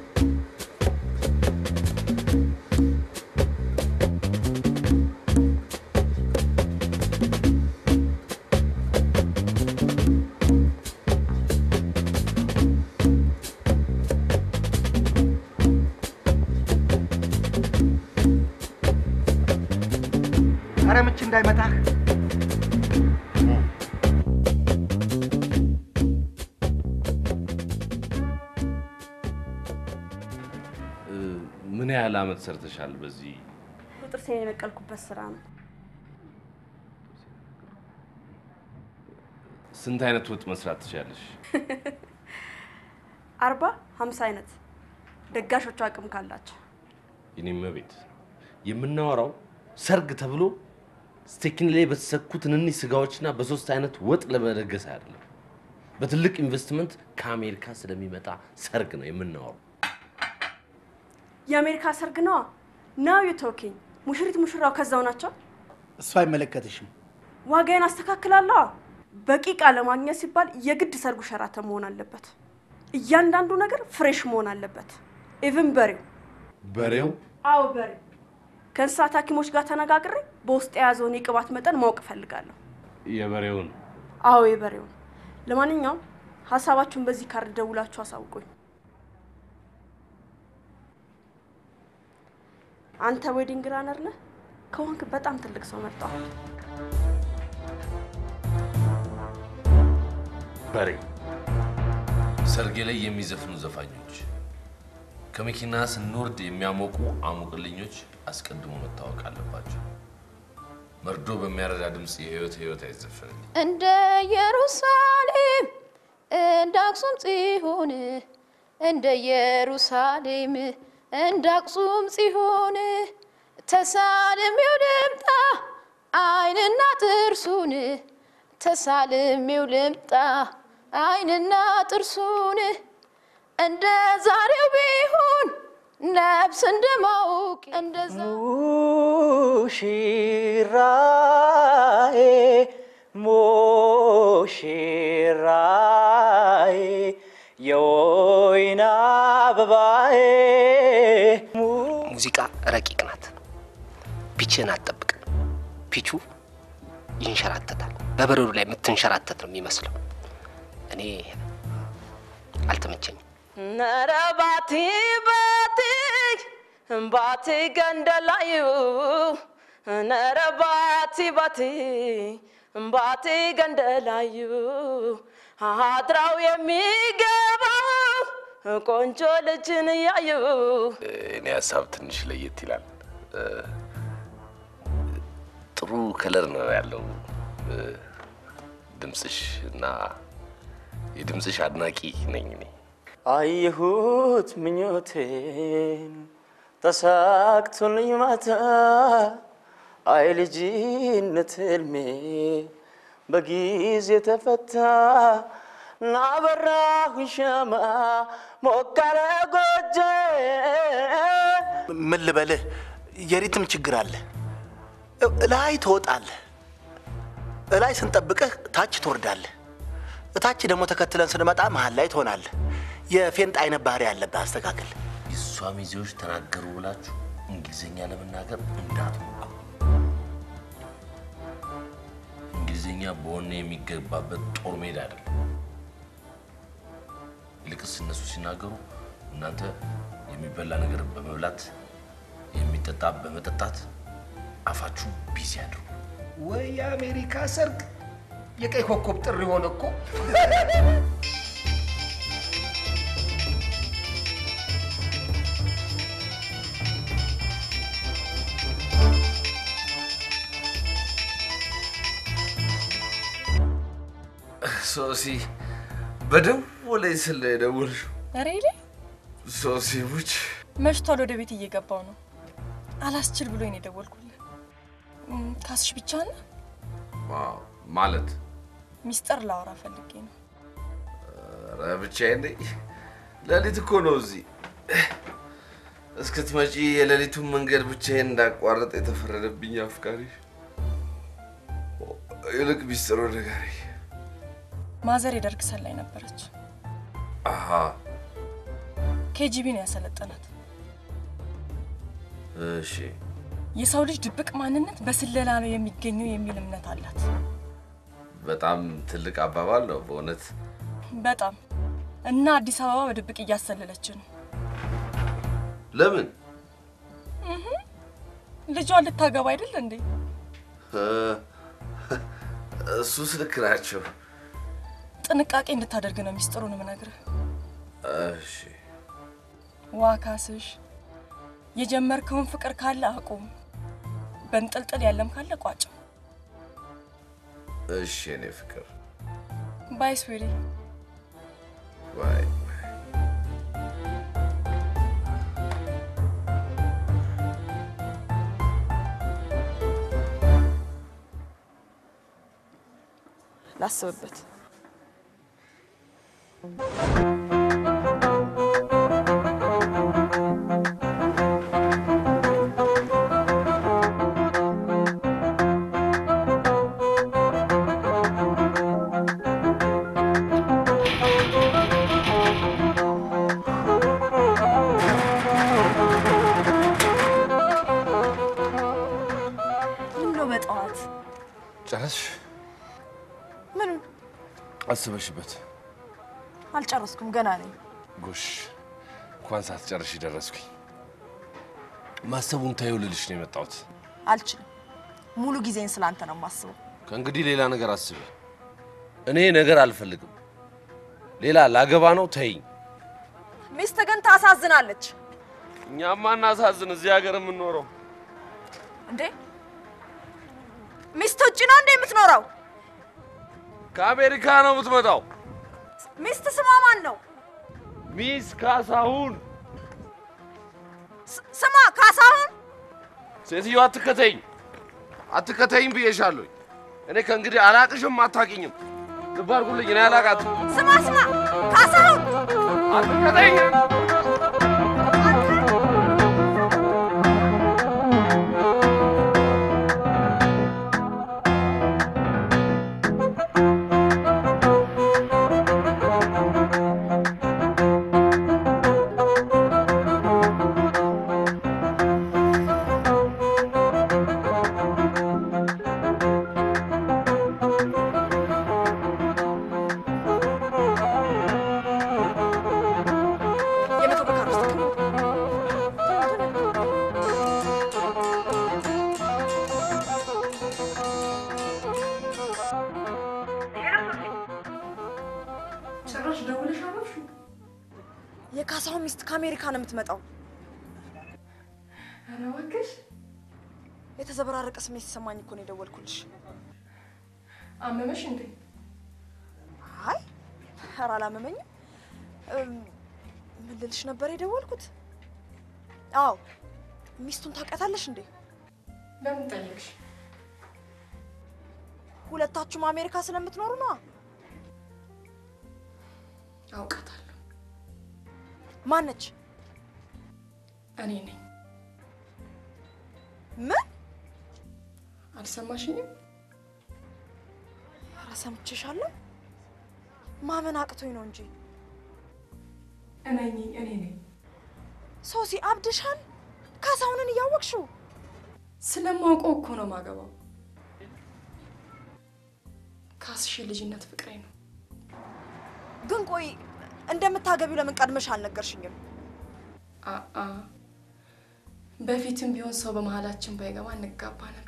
B: ኧረ ምች እንዳይመታህ።
I: እ፣ ምን ያህል አመት ሰርተሻል በዚህ?
H: ጥርሴን የነቀልኩበት ስራ ነው።
I: ስንት አይነት ወጥ መስራት ትችላለሽ?
H: አርባ ሀምሳ አይነት ደጋሾቹ አቅም ካላቸው
I: የኔም ቤት የምናወራው ሰርግ ተብሎ ስቴኪን ላይ በተሰኩ ትንንሽ ስጋዎችና በሶስት አይነት ወጥ ለመደገስ አይደለም። በትልቅ ኢንቨስትመንት ከአሜሪካ ስለሚመጣ ሰርግ ነው የምናወራው።
H: የአሜሪካ ሰርግ ነዋ። ናው ዩ ቶኪንግ ሙሽሪት ሙሽራው ከዛው ናቸው።
K: እሱ አይመለከትሽም።
H: ዋጋዬን አስተካክላለዋ። በቂ ዕቃ ለማግኘት ሲባል የግድ ሰርጉ ሸራተን መሆን አለበት። እያንዳንዱ ነገር ፍሬሽ መሆን አለበት። ኢቭን በሬው
I: በሬው
H: አዎ በሬው ከእንስሳት ሐኪሞች ጋር ተነጋግሬ በውስጥ የያዘውን የቅባት መጠን ማወቅ እፈልጋለሁ።
I: የበሬውን
H: አዎ የበሬውን። ለማንኛውም ሀሳባችሁን በዚህ ካርድ ደውላችሁ አሳውቁኝ። አንተ ዌዲንግ ራነር ነህ ከሆንክ በጣም ትልቅ ሰው መርጠዋል።
I: በሬው ሰርጌ ላይ የሚዘፍኑ ዘፋኞች፣ ከመኪና ስንወርድ የሚያሞቁ አሙቅልኞች አስቀድሞ መታወቅ አለባቸው። መርዶ በሚያረዳ ድምፅ የህይወት ህይወት አይዘፈንም።
L: እንደ ኢየሩሳሌም እንደ አክሱም ጽዮን እንደ ኢየሩሳሌም እንደ አክሱም ጽዮን ተሳልሜው ልምጣ አይንና ጥርሱን ተሳልሜው ልምጣ አይንና ጥርሱን እንደ ዛሬው ቢሆን ነፍስ እንደማውቅ እንደዛ
M: ሙሽራዬ ሙሽራዬ የወይን አበባዬ
J: ሙዚቃ ረቂቅ ናት። ፒችህን አትጠብቅ። ፒቹ ይንሸራተታል። በበረዶ ላይ የምትንሸራተት ነው የሚመስለው። እኔ አልተመቸኝም።
G: ነረ ባቲ ባቲ ባቲ ገንደላዩ ነረ ባቲ ባቲ ባቲ ገንደላዩ አድራው የሚገባው ቆንጆ ልጅን እያዩ
I: እኔ ሀሳብ ትንሽ ለየት ይላል። እ፣ ጥሩ ከለር ነው ያለው እ፣ ድምፅሽ እና የድምፅሽ አድናቂ ነኝ እኔ።
M: አየሁት ምኞቴን ተሳክቶልኝ ማታ አይ ልጅነት ህልሜ በጊዜ ተፈታ ናበራሁኝ ሻማ ሞቃለ ጎጆ
K: ምን ልበልህ፣ የሪትም ችግር አለ። እ- እላይ ትወጣለህ፣ እላይ ስንጠብቅህ ታች ትወርዳለህ፣ እታች ደግሞ ተከትለን ስንመጣ መሀል ላይ ትሆናለህ። የፌንጥ አይነት ባህሪ ያለብህ አስተካክል።
I: የእሷ ሚዜዎች ተናገሩ ብላችሁ እንግሊዝኛ ለመናገር እንዳትሞክሩ። እንግሊዝኛ በወኔ የሚገባበት ጦር ሜዳ አይደለም። ይልቅስ እነሱ ሲናገሩ እናንተ የሚበላ ነገር በመብላት የሚጠጣ በመጠጣት አፋችሁ ቢዚ አድርጉ።
B: ወይ የአሜሪካ ሰርግ የቀይ ኮከብ ጥሪ ሆነ እኮ።
I: ሶሲ በደወለኝ ስል ነው የደወልሽው?
F: ሬሌ
I: ሶሲ ሙች
F: መሽቷል። ወደ ቤት እየገባው ነው። አላስችል ብሎኝ ነው የደወልኩልህ። እም፣ ካስሽ ብቻ ነ
I: ዋው፣ ማለት
F: ሚስጥር ላወራ ፈልጌ ነው።
I: ኧረ ብቻዬን ነኝ። ሌሊት እኮ ነው እዚህ እስክትመጪ የሌሊቱን መንገድ ብቻዬን እንዳቋረጥ የተፈረደብኝ አፍቃሪ። ይልቅ ሚስጥሩ ንገሪኝ።
F: ማዘር የደርግ ሰላይ ነበረች።
I: አሃ
F: ኬጂቢ ነው ያሰለጠናት።
I: እሺ
F: የሰው ልጅ ድብቅ ማንነት በስለላ ነው የሚገኘው የሚል እምነት አላት።
I: በጣም ትልቅ አባባል ነው በእውነት።
F: በጣም እና አዲስ አበባ በድብቅ እያሰለለች ነው።
I: ለምን
F: እህ፣ ልጇን ልታገባ አይደል እንዴ?
I: እሱስ ልክ ናቸው።
F: ጥንቃቄ እንድታደርግ ነው ሚስጥሩን የምነግርህ።
I: እሺ
F: ዋካስሽ የጀመርከውን ፍቅር ካለ አቁም፣ በንጥልጥል ያለም ካለ ቋጨው።
I: እሺ፣ የኔ ፍቅር
F: ባይ ስዊሪ።
I: ባይ
F: ላስብበት። ምነው በጠዋት
I: ጨረስሽ?
H: ምኑን
I: አስበሽበት?
H: አልጨረስኩም፣ ገና ነኝ።
I: ጎሽ እንኳን ሳትጨርሽ ደረስኩኝ። ማሰቡን ታየው ልልሽ ነው የመጣሁት።
H: አልችልም። ሙሉ ጊዜን ስላንተ ነው የማስበው።
I: ከእንግዲህ ሌላ ነገር አስቢ። እኔ ነገር አልፈልግም። ሌላ ላገባ ነው። ተይኝ።
H: ሚስት ግን ታሳዝናለች
I: እኛማ እናሳዝን እዚህ ሀገር የምንኖረው
H: እንዴ! ሚስት ውጭ ነው እንዴ የምትኖረው?
I: ከአሜሪካ ነው የምትመጣው።
H: ሚስት ስሟ ማን ነው?
I: ሚስ ካሳሁን።
H: ስ- ስሟ ካሳሁን።
I: ሴትዮ አትከተይኝ፣ አትከተይኝ ብዬሻለሁ። እኔ ከእንግዲህ አላቅሽም፣ አታውቂኝም። ልብ አድርጉልኝ፣ እኔ አላቃትም።
H: ስማ ስማ፣ ካሳሁን
I: አትከተይኝ።
H: የመቶ ብር ካርድ ውስጥ
F: ጭራሽ ደውለሽ አረፍሽ?
H: የካሳሁን ሚስት ከአሜሪካ ነው የምትመጣው።
F: ኧረ እባክሽ
H: የተዘበራረቀ ስሜት ሲሰማኝ እኮ ነው የደወልኩልሽ።
F: አመመሽ እንዴ?
H: አይ ኧረ አላመመኝም። እም፣ ምን ልልሽ ነበር የደወልኩት? አዎ ሚስቱን ታውቂያታለሽ እንዴ?
F: ለምን ጠየቅሽ?
H: ሁለታችሁም አሜሪካ ስለምትኖሩ ነዋ።
F: አውቃታለሁ።
H: ማነች?
F: እኔ ነኝ።
H: ምን?
F: አልሰማሽኝም?
H: ኧረ ሰምቼሻለሁ። ማመን አቅቶኝ ነው እንጂ።
F: እነኝ እኔ ነኝ።
H: ሶሲ አብድሻል። ካሳሁንን እያወቅሽው
F: ስለማውቀው እኮ ነው ማገባው። ካስሽ የልጅነት ፍቅሬ ነው።
H: ግን ቆይ እንደምታገቢው ለምን ቀድመሽ አልነገርሽኝም?
F: አአ በፊትም ቢሆን ሰው በመሀላችን ባይገባ እንጋባ ነበር።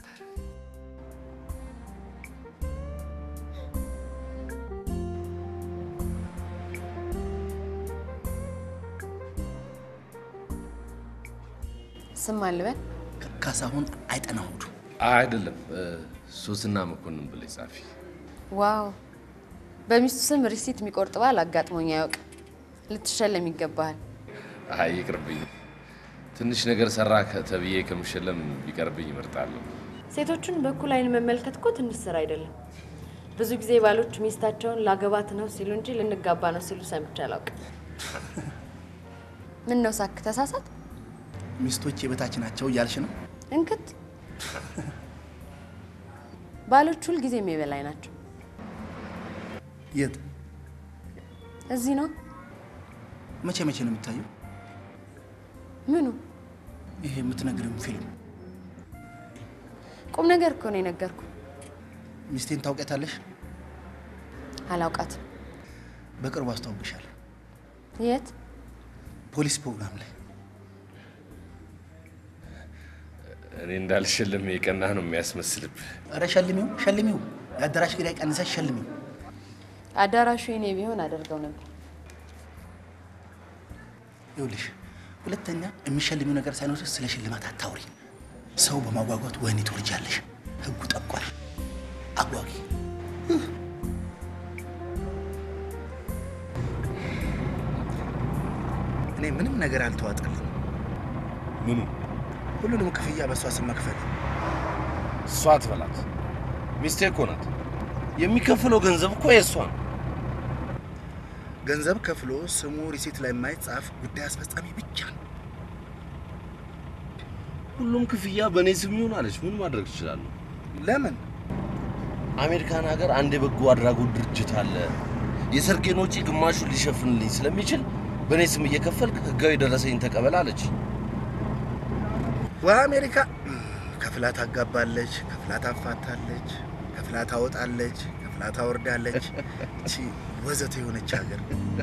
N: ስም አልበል
K: ካሳሁን አይጠናሁዱ
I: አይደለም ሶስና መኮንን ብለሽ ጻፊ።
N: ዋው! በሚስቱ ስም ሪሲት የሚቆርጥ ባል አጋጥሞኝ አያውቅም። ልትሸለም ይገባሃል።
I: አይ ይቅርብኝ። ትንሽ ነገር ሰራ ተብዬ ከምሸለም ቢቀርብኝ ይመርጣለሁ።
N: ሴቶቹን በኩል አይን መመልከት እኮ ትንሽ ስራ አይደለም። ብዙ ጊዜ ባሎች ሚስታቸውን ላገባት ነው ሲሉ እንጂ ልንጋባ ነው ሲሉ ሰምቼ አላውቅም። ምን ነው ሳክ ተሳሳት?
K: ሚስቶች የበታች ናቸው እያልሽ ነው?
N: እንክት ባሎች ሁል ጊዜም የበላይ ናቸው።
K: የት?
N: እዚህ ነው።
K: መቼ መቼ ነው የሚታየው?
N: ምኑ?
K: ይሄ የምትነግርም ፊልም
N: ቁም ነገር እኮ ነው የነገርኩ።
K: ሚስቴን ታውቂያታለሽ?
N: አላውቃትም።
K: በቅርቡ አስተዋውቅሻለሁ።
N: የት?
K: ፖሊስ ፕሮግራም ላይ
I: እኔ እንዳልሸልም የቀና ነው የሚያስመስልብህ።
K: ኧረ ሸልሚው ሸልሚው፣ የአዳራሽ ኪራይ ቀንሰሽ ሸልሚው።
N: አዳራሹ የኔ ቢሆን አደርገው ነበር።
K: ይኸውልሽ ሁለተኛ የሚሸልሚው ነገር ሳይኖርሽ ስለ ሽልማት አታውሪ። ሰው በማጓጓት ወህኒ ትወርጃለሽ። ህጉ ጠቋል። አጓጊ እኔ ምንም ነገር አልተዋጠልኝ።
I: ምኑ?
K: ሁሉንም ክፍያ በእሷ ስም መክፈል።
I: እሷ አትበላት፣ ሚስቴ እኮ ናት። የሚከፍለው ገንዘብ እኮ የእሷ ነው።
K: ገንዘብ ከፍሎ ስሙ ሪሲት ላይ የማይጻፍ ጉዳይ አስፈጻሚ ብቻ ነው።
I: ሁሉም ክፍያ በእኔ ስም ይሁን አለች። ምን ማድረግ እችላለሁ?
K: ለምን?
I: አሜሪካን ሀገር አንድ የበጎ አድራጎት ድርጅት አለ። የሰርጌን ወጪ ግማሹን ሊሸፍንልኝ ስለሚችል በእኔ ስም እየከፈልክ ህጋዊ ደረሰኝ ተቀበል አለች።
K: በአሜሪካ ከፍላ ታጋባለች፣ ከፍላ ታፋታለች፣ ከፍላ ታወጣለች፣ ከፍላ ታወርዳለች። እቺ ወዘተ የሆነች ሀገር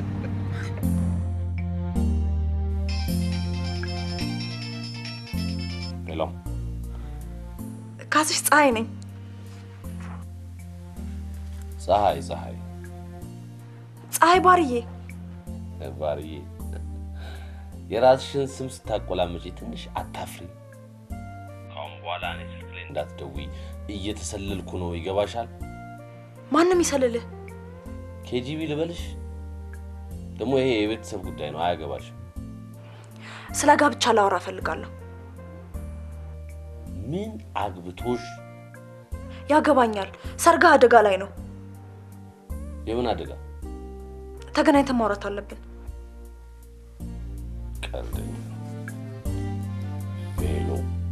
I: ሄሎ፣
H: ካስሽ ፀሐይ ነኝ።
I: ፀሐይ ፀሐይ
H: ፀሐይ ባርዬ
I: ባርዬ፣ የራስሽን ስም ስታቆላመጪ ትንሽ አታፍሪ? ከአሁን በኋላ እኔ ስልክ ላይ እንዳትደውይ፣ እየተሰለልኩ ነው። ይገባሻል?
H: ማንም ይሰልልህ።
I: ኬጂቢ ልበልሽ? ደግሞ ይሄ የቤተሰብ ጉዳይ ነው፣ አያገባሽም።
H: ስለ ጋብቻ ላወራ እፈልጋለሁ።
I: ምን አግብቶሽ?
H: ያገባኛል። ሰርጋ አደጋ ላይ ነው።
I: የምን አደጋ?
H: ተገናኝተን ማውራት አለብን።
I: ቀልደኛ ቬሎ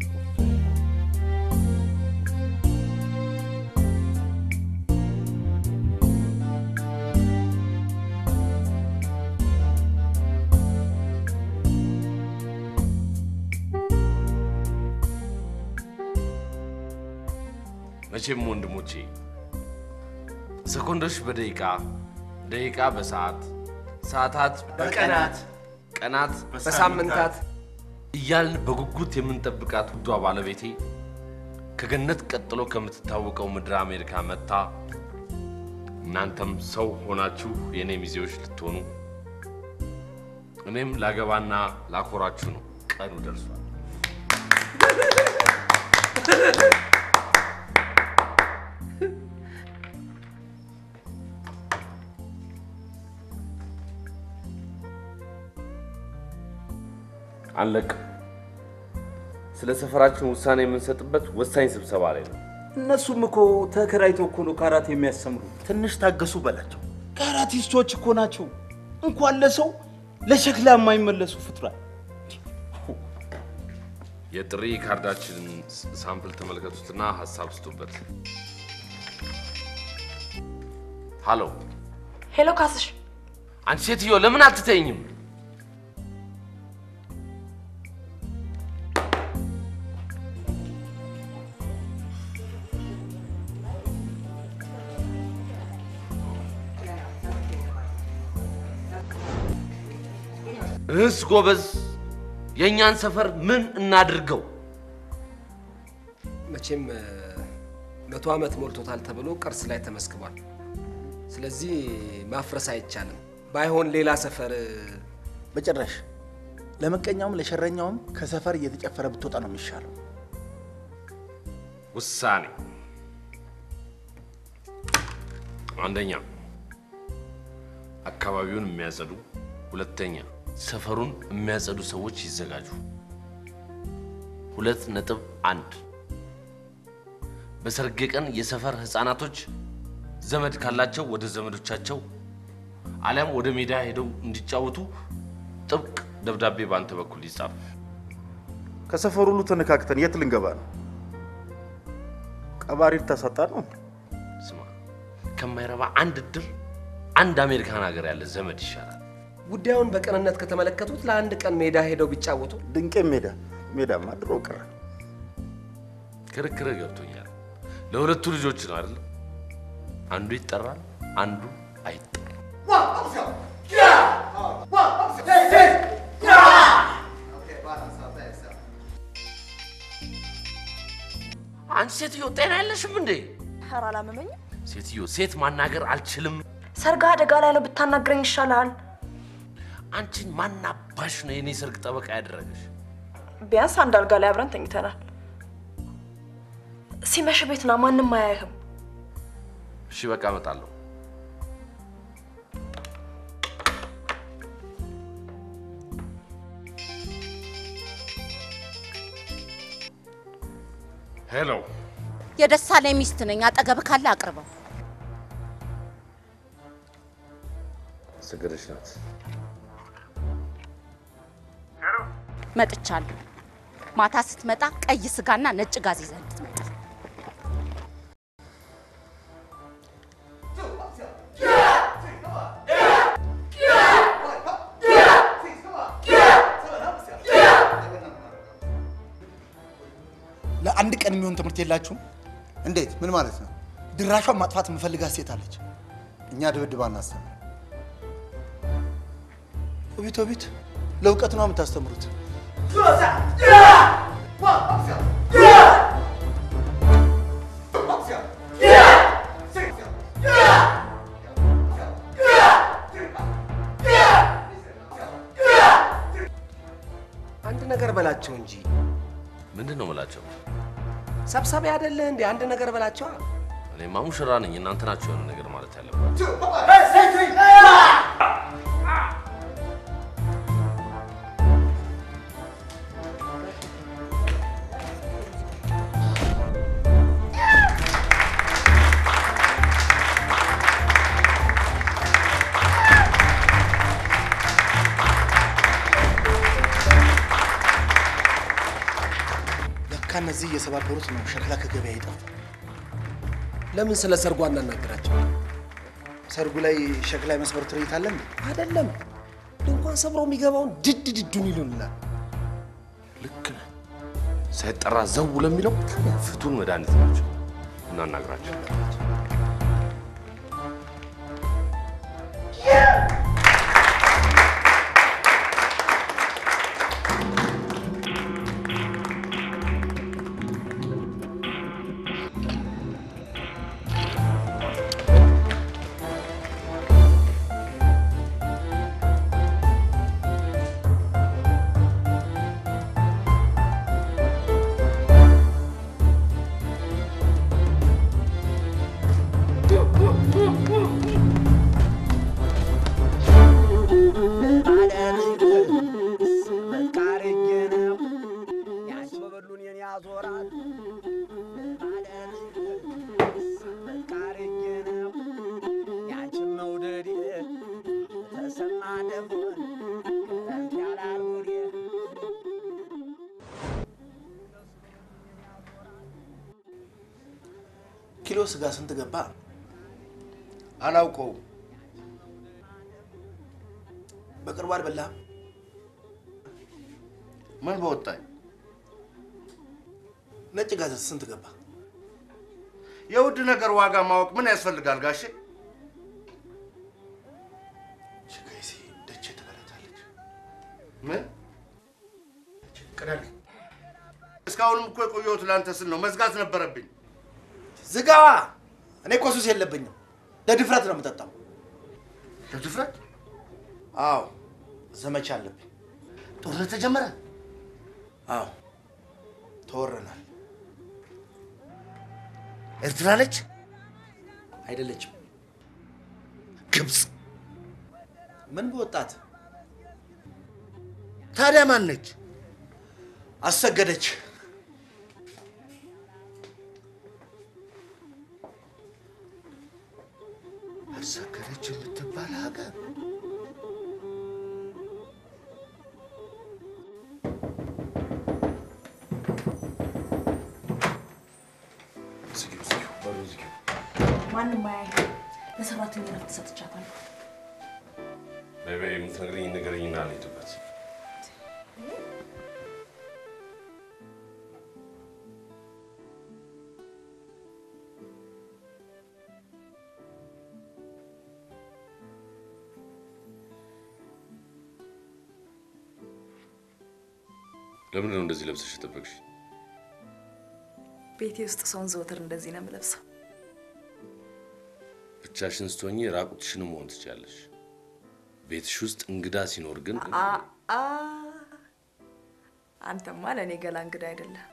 I: መቼም ወንድሞቼ ሰኮንዶች በደቂቃ ደቂቃ በሰዓት ሰዓታት
J: በቀናት
I: ቀናት
J: በሳምንታት
I: እያልን በጉጉት የምንጠብቃት ውዷ ባለቤቴ ከገነት ቀጥሎ ከምትታወቀው ምድረ አሜሪካ መጥታ እናንተም ሰው ሆናችሁ የእኔ ሚዜዎች ልትሆኑ እኔም ላገባና ላኮራችሁ ነው። ቀኑ ደርሷል። አንለቅም። ስለ ሰፈራችን ውሳኔ የምንሰጥበት ወሳኝ ስብሰባ ላይ ነው።
O: እነሱም እኮ ተከራይተው እኮ ነው ካራቴ የሚያስተምሩ።
K: ትንሽ ታገሱ በላቸው።
O: ካራቲስቶች እኮ ናቸው። እንኳን ለሰው ለሸክላ የማይመለሱ ፍጥሯል።
I: የጥሪ ካርዳችንን ሳምፕል ተመልከቱትና ሀሳብ ስጡበት። ሃሎ፣
H: ሄሎ ካስሽ፣
I: አንቺ ሴትዮ ለምን አትተኝም? እህስ ጎበዝ፣ የእኛን ሰፈር ምን እናድርገው?
J: መቼም እ፣ መቶ ዓመት ሞልቶታል ተብሎ ቅርስ ላይ ተመስግቧል። ስለዚህ ማፍረስ አይቻልም። ባይሆን ሌላ ሰፈር እ፣
K: በጭራሽ ለመቀኛውም ለሸረኛውም ከሰፈር እየተጨፈረ ብትወጣ ነው የሚሻለው።
I: ውሳኔ አንደኛ አካባቢውን የሚያጸዱ፣ ሁለተኛ ሰፈሩን የሚያጸዱ ሰዎች ይዘጋጁ። ሁለት ነጥብ አንድ በሰርጌ ቀን የሰፈር ህፃናቶች ዘመድ ካላቸው ወደ ዘመዶቻቸው አሊያም ወደ ሜዳ ሄደው እንዲጫወቱ ጥብቅ ደብዳቤ በአንተ በኩል ይጻፍ።
O: ከሰፈሩ ሁሉ ተነካክተን የት ልንገባ ነው? ቀባሪ ልታሳጣ ነው?
I: ስማ፣ ከማይረባ አንድ እድር አንድ አሜሪካን ሀገር ያለ ዘመድ ይሻላል።
J: ጉዳዩን በቅንነት ከተመለከቱት ለአንድ ቀን ሜዳ ሄደው ቢጫወቱ
O: ድንቄ ሜዳ ሜዳማ ድሮ ቀረ።
I: ክርክር ገብቶኛል። ለሁለቱ ልጆች ነው አይደል? አንዱ ይጠራል፣ አንዱ አይጠራም። አንቺ ሴትዮ ጤና የለሽም እንዴ?
H: ኧረ አላመመኝም።
I: ሴትዮ ሴት ማናገር አልችልም።
H: ሰርግ አደጋ ላይ ነው፣ ብታናግረኝ ይሻልሃል።
I: አንቺን ማናባሽ ነው የኔ ሰርግ ጠበቃ ያደረገሽ?
H: ቢያንስ አንድ አልጋ ላይ አብረን ተኝተናል። ሲመሽ ቤት ና፣ ማንም አያይህም።
I: እሺ በቃ እመጣለሁ። ሄሎ
C: የደሳለኝ ሚስት ነኝ። አጠገብ ካለ አቅርበው።
I: ሰገደች ናት።
C: መጥቻለሁ። ማታ ስትመጣ ቀይ ስጋና ነጭ ጋዝ ይዘህ እንድትመጣ።
K: ለአንድ ቀን የሚሆን ትምህርት የላችሁም?
B: እንዴት? ምን ማለት ነው?
K: ድራሿን ማጥፋት የምፈልጋት ሴት አለች።
B: እኛ ድብድብ አናስተምር።
K: ኦቢት ኦቢት፣ ለእውቀት ነው የምታስተምሩት።
J: አንድ ነገር በላቸው እንጂ
I: ምንድን ነው የምላቸው?
J: ሰብሳቢ አይደለህ እንዴ? አንድ ነገር በላቸዋ።
I: እኔማ ሙሽራ ነኝ። እናንተ ናችሁ የሆነ ነገር ማለት ያለባችሁ።
K: ለካ እነዚህ እየሰባበሩት ነው ሸክላ ከገበያ ይጠፋ።
J: ለምን ስለ ሰርጉ አናናግራቸው?
K: ሰርጉ ላይ ሸክላ የመስበር ትርኢት አለ እንዴ?
J: አይደለም ድንኳን ሰብሮ የሚገባውን ድድ ድዱን ይሉናል።
I: ልክ ነህ። ሳይጠራ ዘው ለሚለው ፍቱን መድኃኒት ናቸው። እናናግራቸው።
K: ኪሎ ስጋ ስንት ገባ?
B: አላውቀውም።
K: በቅርቡ አልበላህም?
B: ምን በወጣኝ?
K: ነጭ ጋዝ ስንት ገባ?
B: የውድ ነገር ዋጋ ማወቅ ምን ያስፈልጋል ጋሼ?
K: ችጋይሴ ደቼ ትበላታለች።
B: ምን
K: ቅዳል
B: እስካሁንም እኮ የቆየሁት ለአንተ ስል ነው። መዝጋት ነበረብኝ።
K: ዝጋዋ። እኔ እኮ ሱስ የለብኝም። ለድፍረት ነው የምጠጣው።
B: ለድፍረት?
K: አዎ፣ ዘመቻ አለብኝ።
B: ጦርነት ተጀመረ?
K: አዎ፣ ተወረናል።
B: ኤርትራ ነች?
K: አይደለችም።
B: ግብፅ።
K: ምን በወጣት
B: ታዲያ ማን ነች?
K: አሰገደች።
B: አሰገደች የምትባል ሀገር
I: ዝጊው፣ ዝጊው፣ በሩ ዝጊው።
H: ማንም አያይህ። ለሰራተኛ ረፍት ሰጥቻታለሁ።
I: ቤቤ የምትነግረኝ ንገረኝና ልሂድበት። ለምንድን ነው እንደዚህ ለብሰሽ የጠበቅሽ?
H: ቤቴ ውስጥ ሰውን ዘወትር እንደዚህ ነው የምለብሰው።
I: ብቻሽን ስትሆኚ ራቁትሽን መሆን ትችያለሽ። ቤትሽ ውስጥ እንግዳ ሲኖር ግን
H: አ አ አንተማ ለእኔ ገላ እንግዳ አይደለም።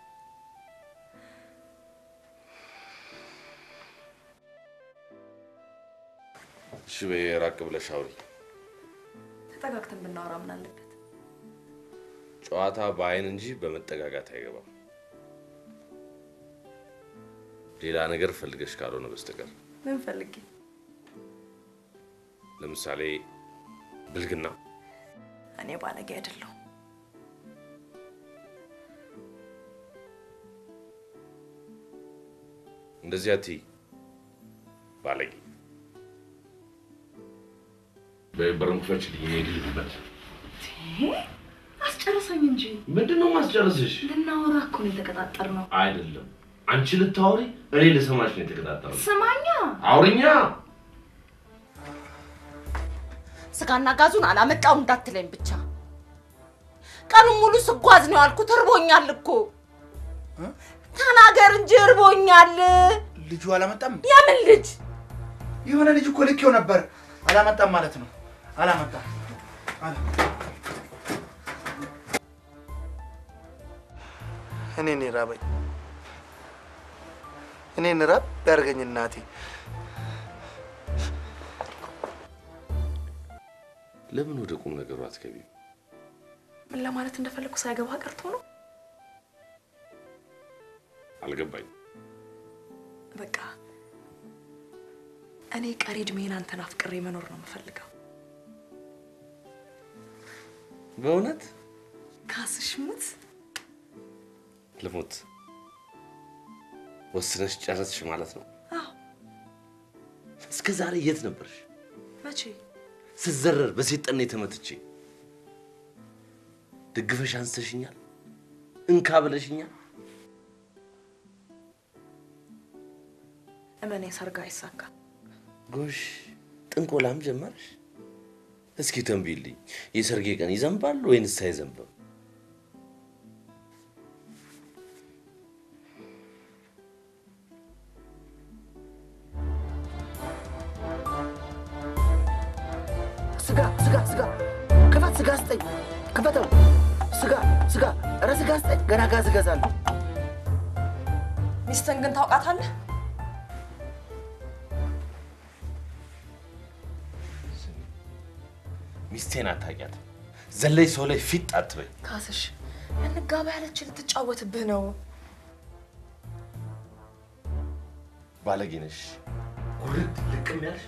I: እሺ በይ ራቅ ብለሽ አውሪ።
H: ተጠጋግተን ብናወራ ምን አለበት?
I: ጨዋታ በአይን እንጂ በመጠጋጋት አይገባም። ሌላ ነገር ፈልገሽ ካልሆነ በስተቀር
H: ምን ፈልጌ?
I: ለምሳሌ ብልግና።
H: እኔ ባለጌ አይደለሁም።
I: እንደዚህ አትይ ባለጌ። በበሩን ክፈችልኝ፣ እኔ ልሂድበት።
H: አስጨርሰኝ እንጂ
I: ምንድን ነው ማስጨርስሽ?
H: ልናወራ እኮ ነው የተቀጣጠርነው።
I: አይደለም አንቺ ልታወሪ፣ እኔ ልሰማሽ ነው የተቀጣጠረው።
H: ስማኛ፣
I: አውሪኛ።
G: ስጋና ጋዙን አላመጣው እንዳትለኝ ብቻ። ቀኑን ሙሉ ስጓዝ ነው ያልኩት። እርቦኛል እኮ ተናገር እንጂ እርቦኛል።
K: ልጁ አላመጣም።
G: የምን ልጅ?
K: የሆነ ልጅ እኮ ልኬው ነበር። አላመጣም ማለት ነው። አላመጣም። አላ- እኔን ራበኝ። እኔን ራብ ያርገኝ እናቴ።
I: ለምን ወደ ቁም ነገሩ አትገቢም?
H: ምን ለማለት እንደፈለግኩ ሳይገባ ቀርቶ ነው።
I: አልገባኝ።
H: በቃ እኔ ቀሪ እድሜን አንተን አፍቅሬ መኖር ነው የምፈልገው።
I: በእውነት
H: ካስሽ ሙት።
I: ልሙት። ወስነሽ ጨረስሽ ማለት ነው?
H: አዎ።
I: እስከ ዛሬ የት ነበርሽ?
H: መቼ?
I: ስዘረር በሴት ጠኔ ተመትቼ ደግፈሽ አንስተሽኛል፣ እንካ ብለሽኛል።
H: እመኔ ሰርግ አይሳካም።
I: ጎሽ ጥንቆላም ጀመርሽ? እስኪ ተንብይልኝ፣ የሰርጌ ቀን ይዘንባል ወይንስ አይዘንብም?
B: ስጋ ስጋ ስጋ ክፈት፣ ስጋ ስጠኝ፣ ክፈተው። ስጋ ስጋ፣ ኧረ ስጋ ስጠኝ። ገና ጋዝ እገዛለሁ።
H: ሚስትን ግን ታውቃታለህ?
I: ሚስቴን አታውቂያትም። ዘለይ ሰው ላይ ፊት አትበይ።
H: ካስሽ እንጋባ ያለች ልትጫወትብህ ነው።
I: ባለጌ ነሽ። ጉርድ ልቅም ያልሽ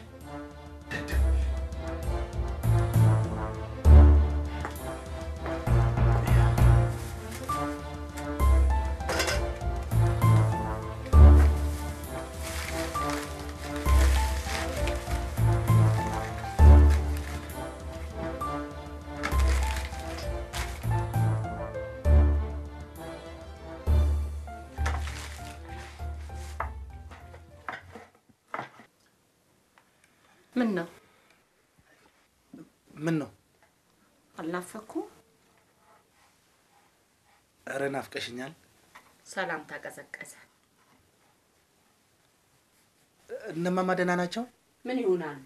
G: ምን ነው
K: ምን ነው?
G: አልናፈኩም?
K: ኧረ ናፍቀሽኛል።
G: ሰላምታ ቀዘቀዘ።
K: እነማማ ደህና ናቸው?
G: ምን ይሆናሉ?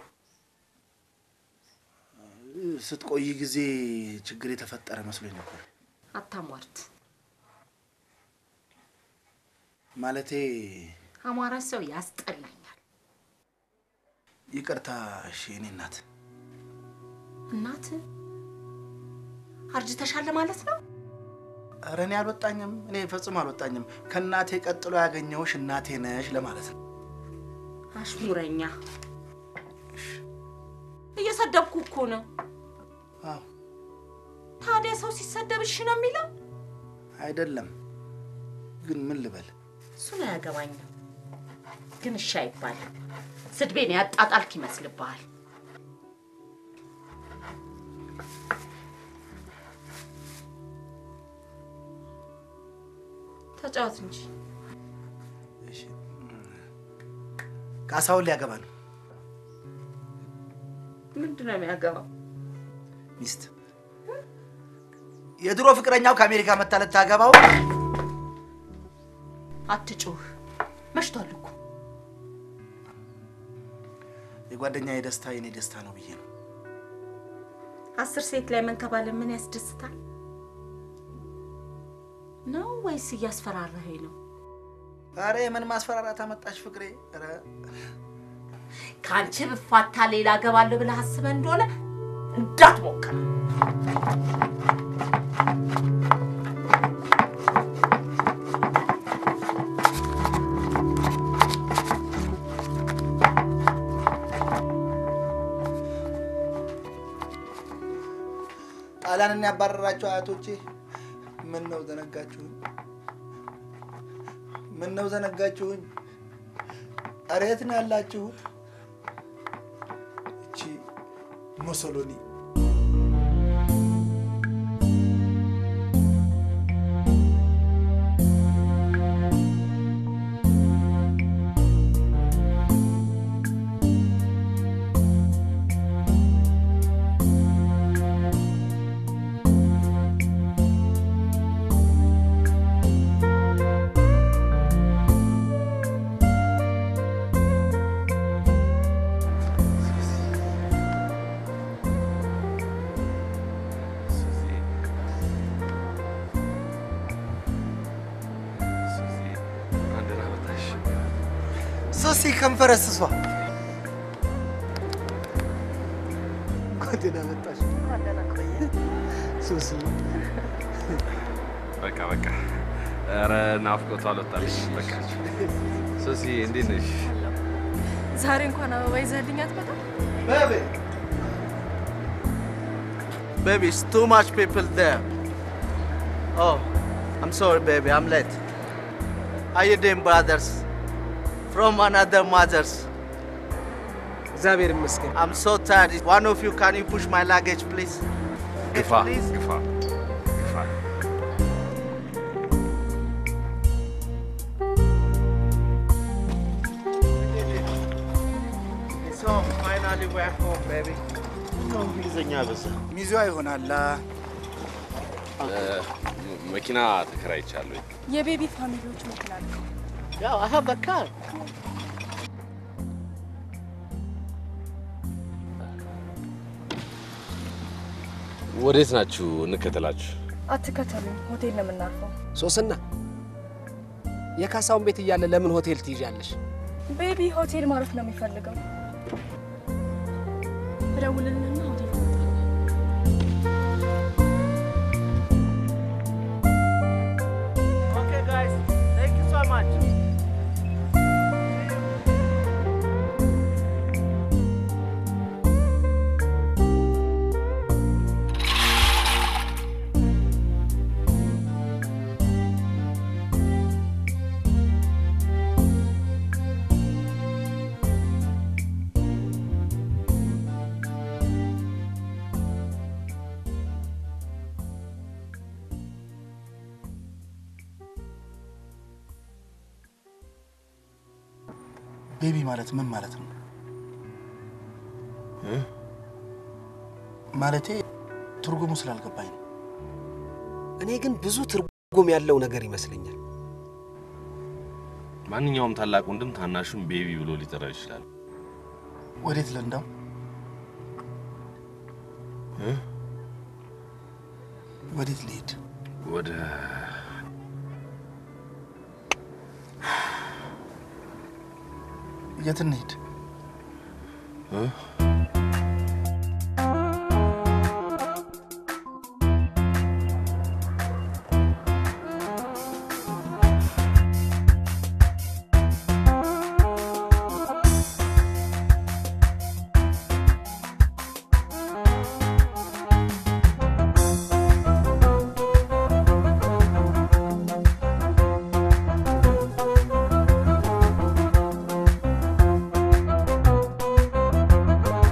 K: ስትቆይ ጊዜ ችግር የተፈጠረ መስሎኝ ነበር።
G: አታሟርት።
K: ማለቴ
G: አማራ ሰው ያስጠላኛል።
K: ይቅርታ እሺ፣ የኔ እናት።
G: እናት አርጅተሻል ማለት ነው?
K: ኧረ እኔ አልወጣኝም። እኔ ፈጽሞ አልወጣኝም። ከእናቴ ቀጥሎ ያገኘሁሽ እናቴ ነሽ ለማለት ነው።
G: አሽሙረኛ። እየሰደብኩ እኮ ነው።
K: አዎ
G: ታዲያ ሰው ሲሰደብ እሺ ነው የሚለው?
K: አይደለም ግን ምን ልበል?
G: እሱን አያገባኝም። ግን እሺ አይባልም። ስድቤን ያጣጣልክ ይመስልብሃል። ተጫወት እንጂ
K: ካሳሁን ሊያገባ ነው።
G: ምንድን ነው የሚያገባው?
K: ሚስት የድሮ ፍቅረኛው ከአሜሪካ መታ ልታገባው
G: አትጩህ፣ መሽቷል እኮ።
K: የጓደኛዬ ደስታ የኔ ደስታ ነው ብዬ ነው።
G: አስር ሴት ላይ መንከባለ ምን ያስደስታል ነው ወይስ እያስፈራራኸኝ ነው?
K: ኧረ የምን ማስፈራራት አመጣሽ ፍቅሬ? ኧረ
G: ከአንቺ ብፋታ ሌላ እገባለሁ ብለህ አስበህ እንደሆነ እንዳትሞክር።
K: ጣሊያንን ያባረራቸው አያቶቼ ምን ነው ዘነጋችሁኝ? ምን ነው ዘነጋችሁኝ? ኧረ የት ነው ያላችሁት? እቺ ሞሶሎኒ ሶሲ ከንፈረስሷ ጓደኛ መጣሽ ሶሲ
I: በቃ በቃ። ኧረ ናፍቆቷ አልወጣልሽ። በቃ ሶሲ እንዴት ነሽ?
H: ዛሬ እንኳን አበባ ይዘህልኝ አትመጣም?
K: Baby. Baby, it's too much people there. Oh, I'm sorry, baby. I'm late. How you doing, brothers? From another mothers.
J: እግዚአብሔር ይመስገን።
K: I'm so tired. One of you, can you push my luggage, please?
I: ግፋ ግፋ ግፋ።
K: So, finally we're home, baby. እንግሊዝኛ በዛ ሚዜዋ ይሆናላ።
I: እ፣ መኪና ተከራይቻለሁ።
H: የቤቢ ፋሚሊዎች መኪና ነው።
K: ያው I have a car.
I: ወዴት ናችሁ? እንከተላችሁ።
H: አትከተሉኝ፣ ሆቴል ነው የምናርፈው።
J: ሶስና የካሳውን ቤት እያለ ለምን ሆቴል ትይዣለሽ?
H: ቤቢ ሆቴል ማረፍ ነው የሚፈልገው። እደውልልንና ሆቴል
K: Okay, guys. Thank you so much. ቤቢ ማለት ምን ማለት ነው? ማለቴ ትርጉሙ ስላልገባኝ ነው።
J: እኔ ግን ብዙ ትርጉም ያለው ነገር ይመስለኛል።
I: ማንኛውም ታላቅ ወንድም ታናሹን ቤቢ ብሎ ሊጠራ ይችላል።
K: ወዴት ልንዳው? ወዴት ልሄድ?
I: ወደ
K: የት እንሄድ?
I: እ?
K: እ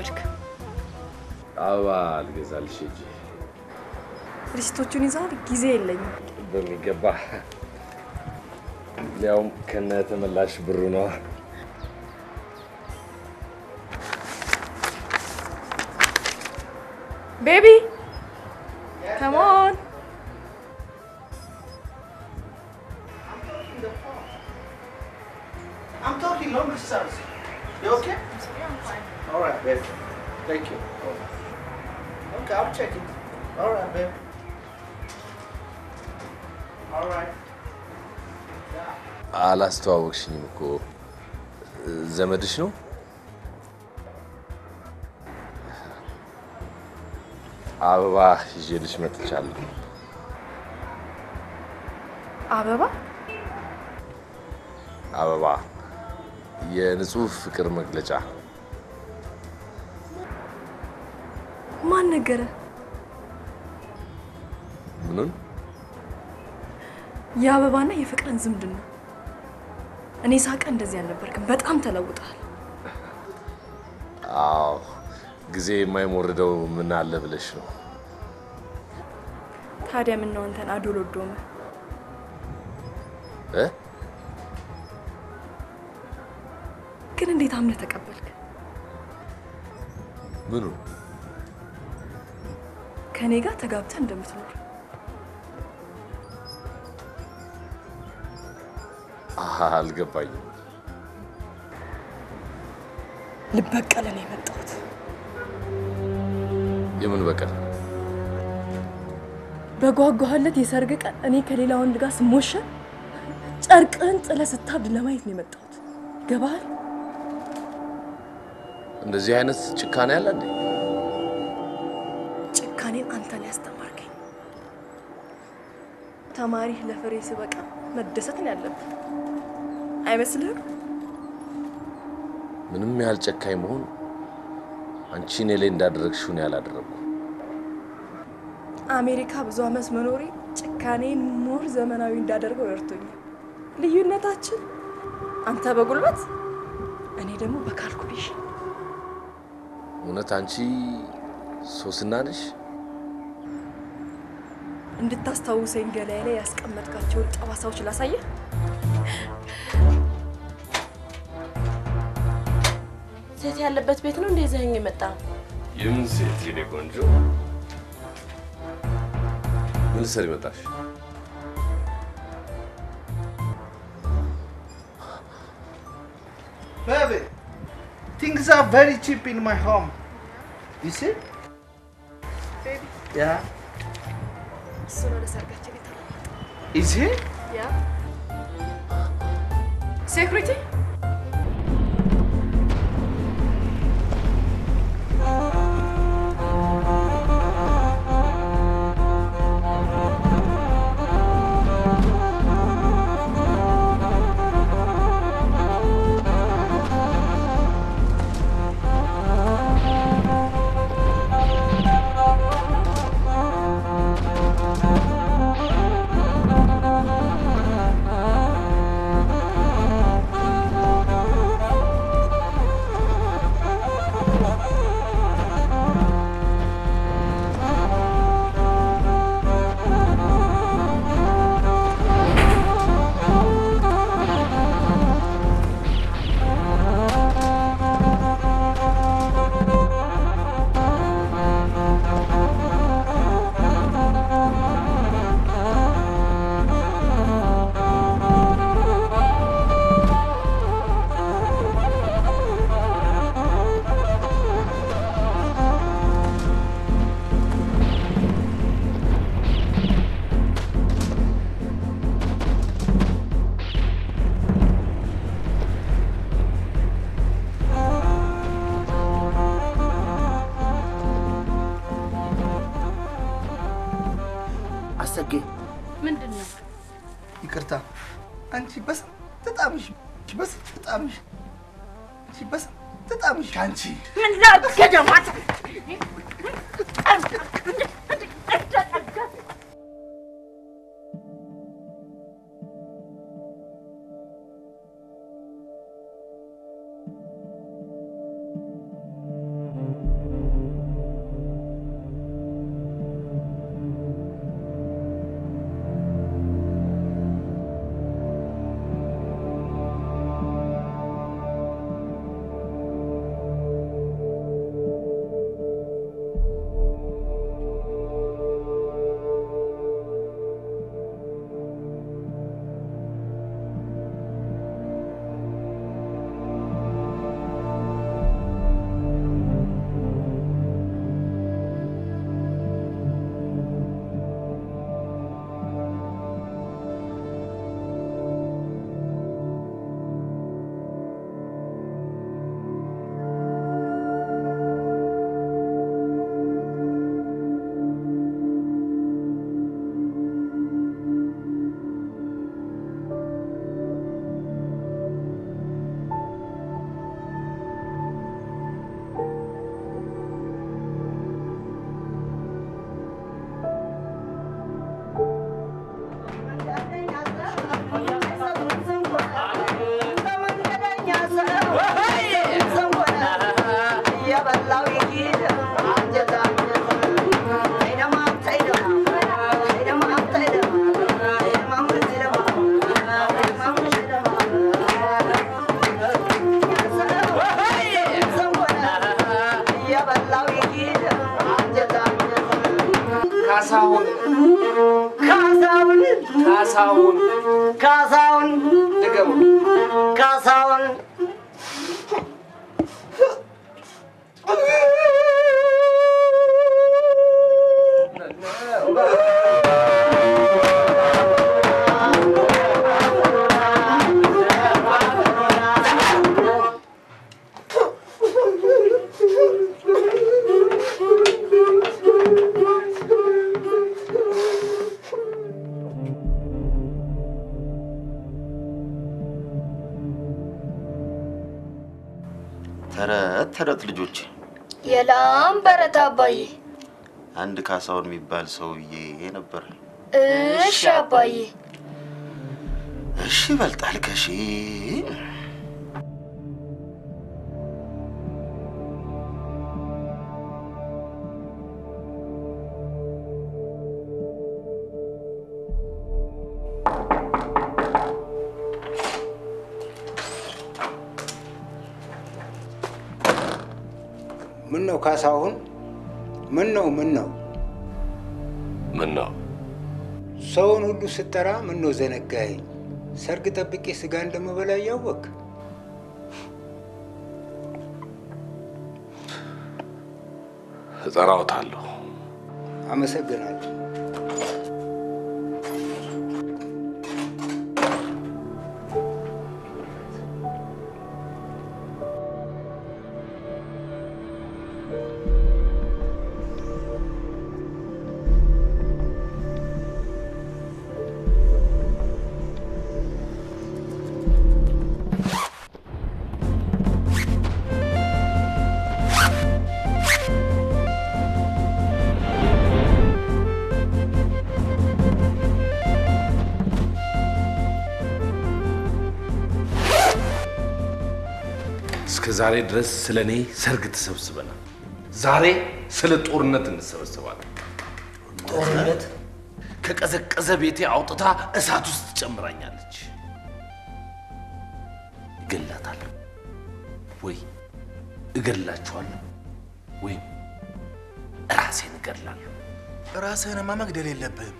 F: ተቀበልክ?
I: አበባ ልገዛልሽ ሂጂ።
F: ሪሲቶቹን ይዘሃል? ጊዜ የለኝም።
I: በሚገባ ሊያውም ከነ ተመላሽ ብሩ ነዋ።
F: ቤቢ come on.
K: I'm talking long distance. You okay? All right, babe. Thank you. Okay, I'll check it. All right, babe. All right.
I: አላስተዋወቅሽኝም እኮ ዘመድሽ ነው? አበባ ይዤልሽ መጥቻለሁ።
F: አበባ
I: አበባ የንጹህ ፍቅር መግለጫ።
F: ማን ነገረ?
I: ምኑን?
F: የአበባና የፍቅርን ዝምድና። እኔ ሳቀ እንደዚህ አልነበርክም። በጣም ተለውጠሃል።
I: አዎ ጊዜ የማይሞርደው ምን አለ ብለሽ ነው?
F: ታዲያ ምን ነው አንተን አዶሎ ዶመ?
I: እ?
F: ግን እንዴት አምነህ ተቀበልክ?
I: ምኑን?
F: ከእኔ ጋር ተጋብተህ እንደምትኖር
I: አሃ፣ አልገባኝም።
F: ልበቀል ነው የመጣሁት።
I: የምን በቀል?
F: በጓጓህለት የሰርግ ቀን እኔ ከሌላ ወንድ ጋር ስሞሸር ጨርቅህን ጥለህ ስታብድ ለማየት ነው የመጣሁት። ገባሃል?
I: እንደዚህ አይነት ጭካኔ አለ እንዴ?
F: ጭካኔን አንተ ነው ያስተማርከኝ። ተማሪህ ለፍሬ ሲበቃ መደሰት ነው ያለብህ አይመስልህም?
I: ምንም ያህል ጨካኝ መሆን አንቺ እኔ ላይ እንዳደረግሽው እኔ አላደረግኩም።
F: አሜሪካ ብዙ አመት መኖሬ ጭካኔን ሞር ዘመናዊ እንዳደርገው ረድቶኛል። ልዩነታችን አንተ በጉልበት እኔ ደግሞ በካልኩሌሽን።
I: እውነት አንቺ ሶስና ነሽ?
F: እንድታስታውሰኝ ገላዬ ላይ ያስቀመጥካቸውን ጠባሳዎች ላሳየህ።
G: ሴት ያለበት ቤት ነው እንደ ይዘኸኝ የመጣ
I: የምን ሴት የኔ ቆንጆ? ምን ልትሰሪ መጣሽ?
K: Baby, things are very cheap in my home. You see?
H: Baby.
K: Yeah.
H: እሱ ነው ለሰርጋችን የተለወጠ
K: Is he?
H: ያ ሴኩሪቲ
K: አሰጌ
G: ምንድን ነው?
K: ይቅርታ። አንቺ በስንት ጣምሽ በስንት ጣምሽ አንቺ በስንት ጣምሽ አንቺ
G: ምን ላድርግ ገደማት
J: ካሳሁን ካሳሁን ካሳሁን ካሳሁን ድገሙ ካሳሁን
P: ተረት ተረት ልጆች
L: የላም በረት አባዬ።
P: አንድ ካሳሁን የሚባል ሰውዬ ነበር።
L: እሺ አባዬ።
P: እሺ ይበልጣል ከሺ
Q: ምን ነው ካሳሁን? ምን ነው ምን ነው?
I: ምን ነው
Q: ሰውን ሁሉ ስጠራ ምን ነው ዘነጋኸኝ? ሰርግ ጠብቄ ስጋ እንደምበላ እያወቅ
I: እጠራውታለሁ።
Q: አመሰግናለሁ።
I: እስከ ዛሬ ድረስ ስለ እኔ ሰርግ ተሰብስበናል። ዛሬ ስለ ጦርነት እንሰበሰባለን። ጦርነት ከቀዘቀዘ ቤቴ አውጥታ እሳት ውስጥ ትጨምራኛለች። እገላታለሁ ወይ እገላችኋለሁ ወይም ራሴን እገድላለሁ።
K: ራስህንማ መግደል የለብህም።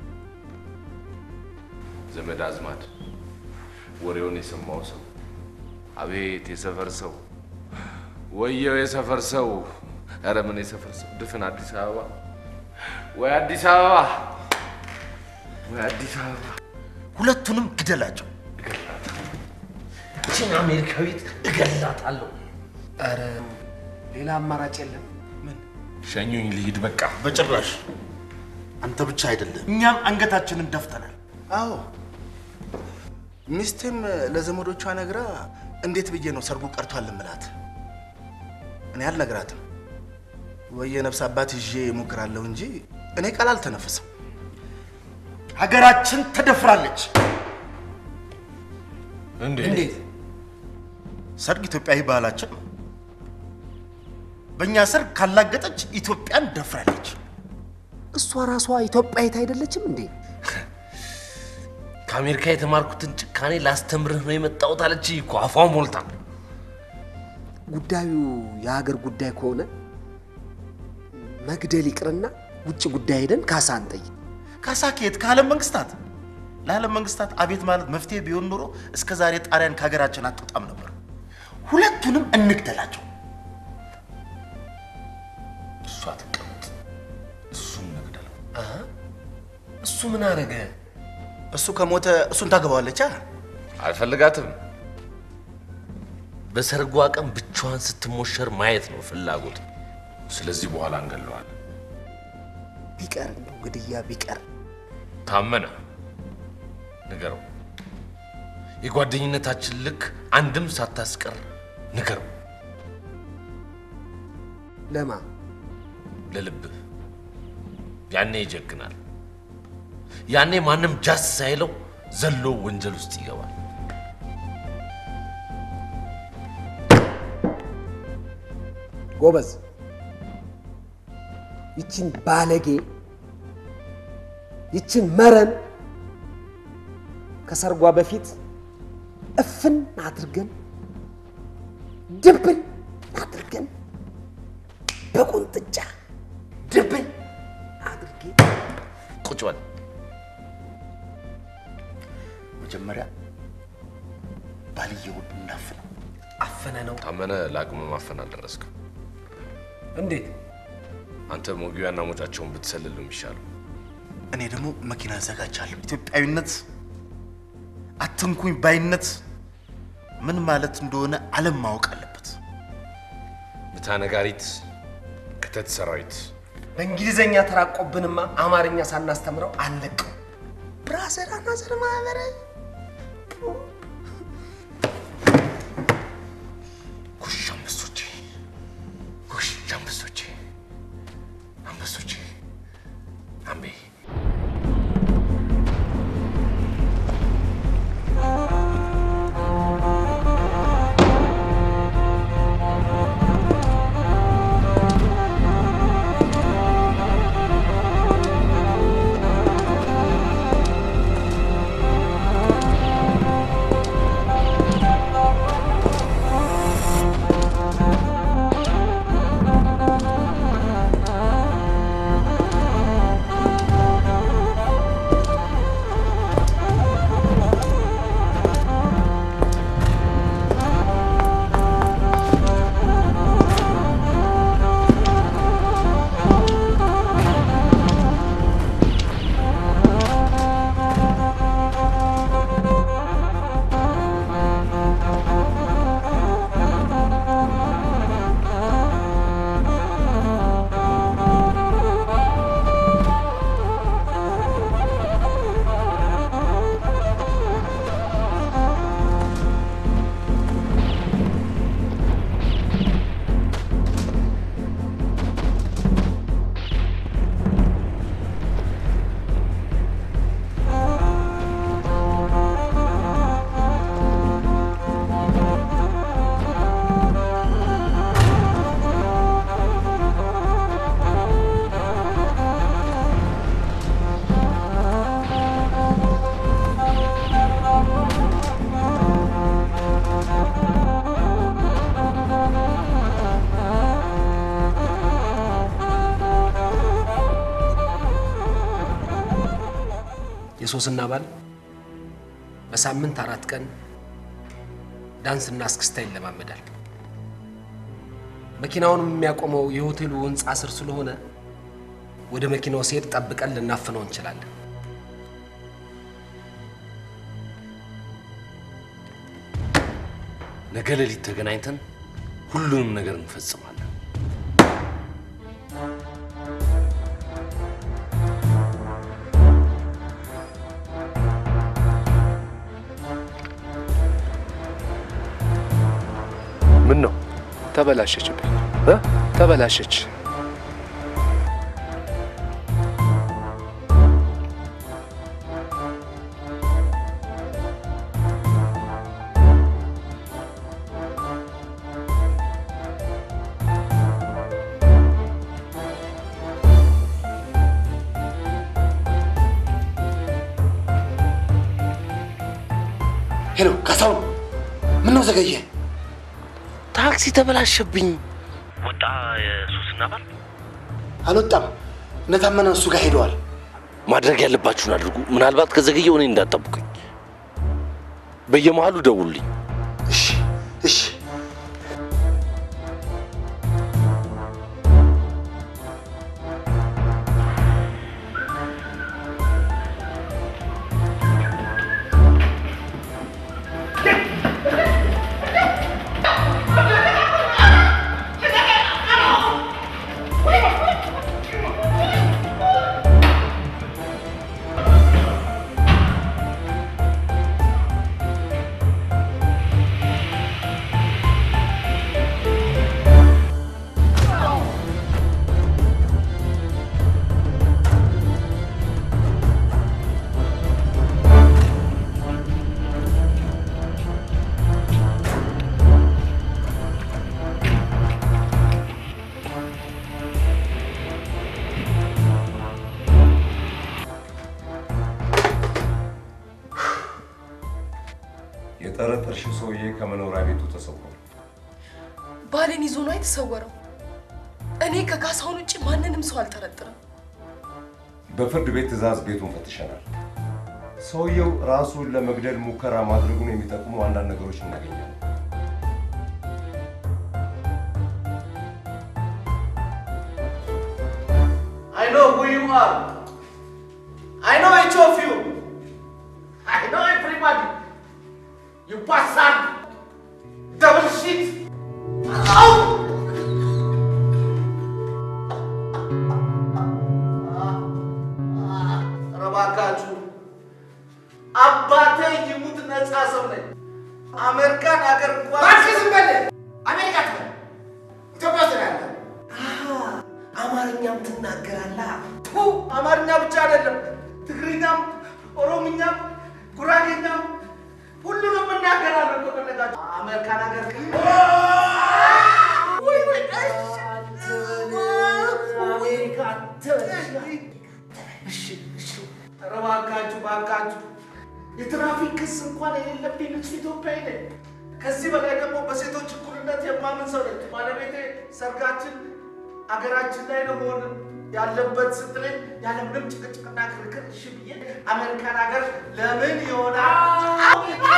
I: ዘመድ አዝማድ፣ ወሬውን የሰማው ሰው አቤት የሰፈር ሰው ወየው የሰፈር ሰው ኧረ ምን የሰፈር ሰው ድፍን አዲስ አበባ ወይ አዲስ አበባ ወይ አዲስ አበባ
B: ሁለቱንም ግደላቸው።
I: ይህችን አሜሪካዊት እገላታለሁ።
J: ኧረ ሌላ አማራጭ የለም።
I: ሸኙኝ ልሂድ በቃ።
B: በጭራሽ አንተ ብቻ አይደለም፣ እኛም አንገታችንን ደፍተናል።
K: አዎ ሚስቴም ለዘመዶቿ ነግራ እንዴት ብዬ ነው ሰርጉ ቀርቷል እምላት? እኔ አልነግራትም። ወይ የነፍስ አባት ይዤ እሞክራለሁ እንጂ እኔ ቃል አልተነፍስም።
B: ሀገራችን ተደፍራለች።
I: እንዴት?
B: ሰርግ ኢትዮጵያዊ ባህላችን ነው። በእኛ ሰርግ ካላገጠች ኢትዮጵያን ደፍራለች።
J: እሷ ራሷ ኢትዮጵያዊት አይደለችም እንዴ?
I: ከአሜሪካ የተማርኩትን ጭካኔ ላስተምርህ ነው የመጣሁት አለች እኮ አፏን ሞልታ።
J: ጉዳዩ የሀገር ጉዳይ ከሆነ መግደል ይቅርና ውጭ ጉዳይ ሄደን ካሳ እንጠይቅ።
B: ካሳ ከየት? ከዓለም መንግስታት። ለዓለም መንግስታት አቤት ማለት መፍትሄ ቢሆን ኖሮ እስከ ዛሬ ጣሊያን ከሀገራችን አትወጣም ነበር። ሁለቱንም እንግደላቸው።
I: እሷ ትቀመጥ፣ እሱን እንግደለው።
J: እሱ ምን አረገ?
K: እሱ ከሞተ እሱን ታገባዋለች።
I: አልፈልጋትም። በሰርጓ ቀን ብቻዋን ስትሞሸር ማየት ነው ፍላጎት። ስለዚህ በኋላ እንገለዋለን።
J: ቢቀር እንደው ግድያ ቢቀር
I: ታመነ ንገረው። የጓደኝነታችን ልክ አንድም ሳታስቀር ንገረው።
J: ለማ
I: ለልብህ ያኔ ይጀግናል። ያኔ ማንም ጃስ ሳይለው ዘሎ ወንጀል ውስጥ ይገባል።
J: ጎበዝ፣ ይችን ባለጌ ይችን መረን ከሰርጓ በፊት እፍን አድርገን ድብን አድርገን
B: በቁንጥጫ ድብን አድርጌ
I: ቁጭ በል።
K: መጀመሪያ ባልየውን እናፍነው።
J: አፈነ ነው
I: ታመነ ለአቅመ ማፈን አልደረስክም።
J: እንዴት?
I: አንተ መግቢያና መውጫቸውን ብትሰልል ነው የሚሻለው።
K: እኔ ደግሞ መኪና አዘጋጃለሁ። ኢትዮጵያዊነት፣ አትንኩኝ ባይነት ምን ማለት እንደሆነ ዓለም ማወቅ አለበት።
I: ምታ ነጋሪት፣ ክተት ሰራዊት።
J: በእንግሊዘኛ ተራቆብንማ አማርኛ ሳናስተምረው አለቀው። ብራዘር አናዘር ማህበረ
I: ጎሽ አንበሶቼ፣ ጎሽ አንበሶቼ፣ አንበሶቼ፣ አምቤ
J: የሶስና ባል በሳምንት አራት ቀን ዳንስና እስክስታ ይለማመዳል። መኪናውን የሚያቆመው የሆቴሉ ህንፃ ስር ስለሆነ ወደ መኪናው ሲሄድ ጠብቀን ልናፍነው እንችላለን።
I: ነገ ሌሊት ተገናኝተን ሁሉንም ነገር እንፈጽማለን።
R: ምን ነው ተበላሸችብኝ እ ተበላሸች።
K: ሄሎ ካሳሁን፣ ምን ነው ዘገየ?
I: ታክሲ ተበላሸብኝ። ወጣ የሱስና ባል
K: አልወጣም። እነታመነ እሱ ጋር ሄደዋል።
I: ማድረግ ያለባችሁን አድርጉ። ምናልባት ከዘገየው እኔ እንዳጠብቁኝ በየመሃሉ ደውሉልኝ።
K: እሺ እሺ።
S: የጠረጠርሽው ሰውዬ ከመኖሪያ ቤቱ ተሰውሯል።
H: ባሌን ይዞ ነው የተሰወረው። እኔ እኔ ከካሳሁን ውጭ ማንንም ሰው አልጠረጥርም።
S: በፍርድ ቤት ትዕዛዝ ቤቱን ፈትሸናል። ሰውየው ራሱን ለመግደል ሙከራ ማድረጉን የሚጠቁሙ አንዳንድ ነገሮች እናገኛለን።
B: I know who you are. I know each of you. I know everybody. You bastard. Double shit. Ow! ኧረ እባካችሁ አባቴ ይሙት ነፃ ሰው ነኝ። አሜሪካን ሀገር እንኳን እባክህ ዝም በል። አሜሪካ ትበል ኢትዮጵያ ውስጥ ነው ያለው። አማርኛም ትናገራለህ? ቱ አማርኛ ብቻ አይደለም፣ ትግርኛም፣ ኦሮምኛም፣ ጉራጌኛም ሁሉንም እናገራለሁ እኮ ከፈለጋችሁ። አሜሪካን ሀገር ግን ወይ ወይ አሜሪካ እሺ እሺ፣ ኧረ እባካችሁ እባካችሁ የትራፊክ ክስ እንኳን የሌለብኝ ንጹህ ኢትዮጵያዊ ነኝ። ከዚህ በላይ ደግሞ በሴቶች እኩልነት የማምን ሰው ነኝ። ባለቤቴ ሰርጋችን አገራችን ላይ ነው መሆን ያለበት ስትለኝ ያለምንም ጭቅጭቅና ክርክር እሺ ብዬ አሜሪካን ሀገር ለምን ይሆናል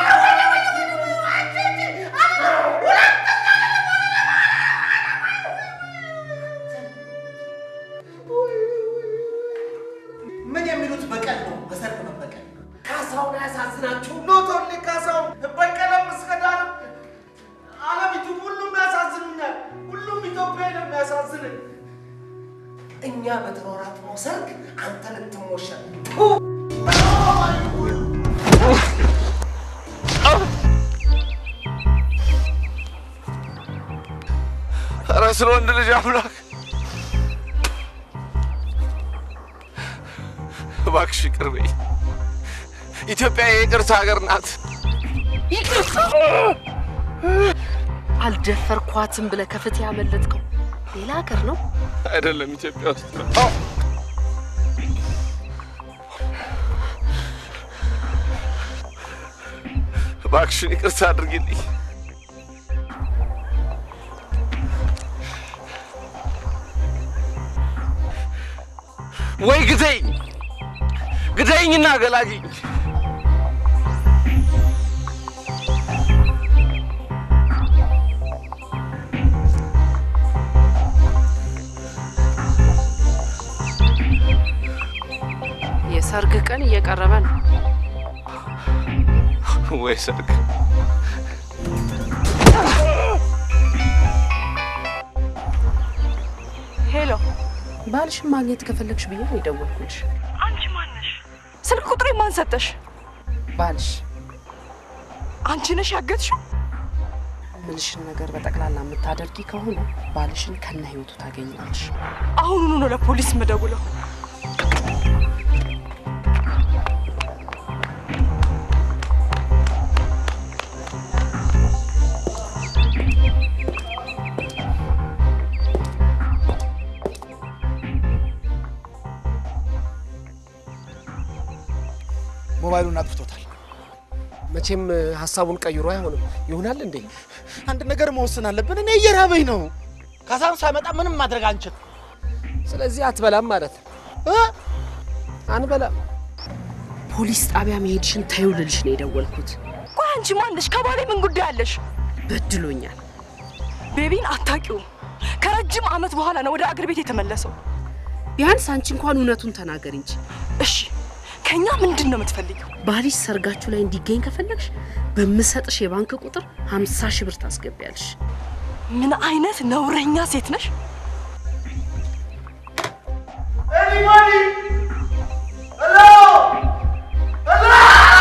B: ምን የሚሉት በቀል ነው? በሰርግ መበቀል። ካሳውን አያሳዝናችሁ? ኖት ኦንሊ ካሳውን በቀለም እስከ ዳር አለሚቱ ሁሉም ያሳዝኑኛል። ሁሉም ኢትዮጵያ ነው የሚያሳዝነኝ። እኛ በተሯሯጥነው ሰርግ አንተ ልትሞሸር
I: ኧረ ስለ ወንድ ልጅ አምላክ እባክሽ ይቅር በይ። ኢትዮጵያ የይቅርታ ሀገር ናት።
T: ይቅርታ አልደፈርኳትም ብለህ ከፍትህ ያመለጥከው ሌላ ሀገር ነው።
I: አይደለም ኢትዮጵያ ውስጥ ነው። እባክሽን ይቅርታ አድርጊልኝ። ወይ ግደኝ፣ ግደኝና ገላግኝ።
T: የሰርግ ቀን እየቀረበ ነው።
I: ወይ ሰርግ
T: ሄሎ፣ ባልሽን ማግኘት ከፈለግሽ ብዬ ነው የደወልኩልሽ።
H: አንቺ ማነሽ? ስልክ ቁጥሬ ማን ሰጠሽ?
T: ባልሽ
H: አንቺ ነሽ ያገትሽው?
T: ምልሽን ነገር በጠቅላላ የምታደርጊ ከሆነ ባልሽን ከነ ህይወቱ ታገኛለሽ።
H: አሁኑኑ ነው ለፖሊስ የምደውለው።
K: ሞባይሉን አጥፍቶታል።
J: መቼም ሀሳቡን ቀይሮ አይሆንም። ይሆናል እንዴ?
K: አንድ ነገር መወሰን አለብን። እኔ እየራበኝ ነው። ካሳም ሳይመጣ ምንም ማድረግ አንችል።
J: ስለዚህ አትበላም ማለት ነው? አንበላም።
T: ፖሊስ ጣቢያ መሄድሽን ተይው ልልሽ ነው የደወልኩት።
H: ቆይ አንቺ ማነሽ? ከባሌ ምን ጉዳይ አለሽ?
T: በድሎኛል።
H: ቤቢን አታውቂውም። ከረጅም ዓመት በኋላ ነው ወደ አገር ቤት የተመለሰው።
T: ቢያንስ አንቺ እንኳን እውነቱን ተናገር እንጂ።
H: እሺ ከኛ ምንድን ነው የምትፈልጊው?
T: ባልሽ ሰርጋችሁ ላይ እንዲገኝ ከፈለግሽ በምሰጥሽ የባንክ ቁጥር ሀምሳ ሺህ ብር ታስገቢያለሽ።
H: ምን አይነት ነውረኛ ሴት ነሽ?
B: Anybody? Hello? Hello?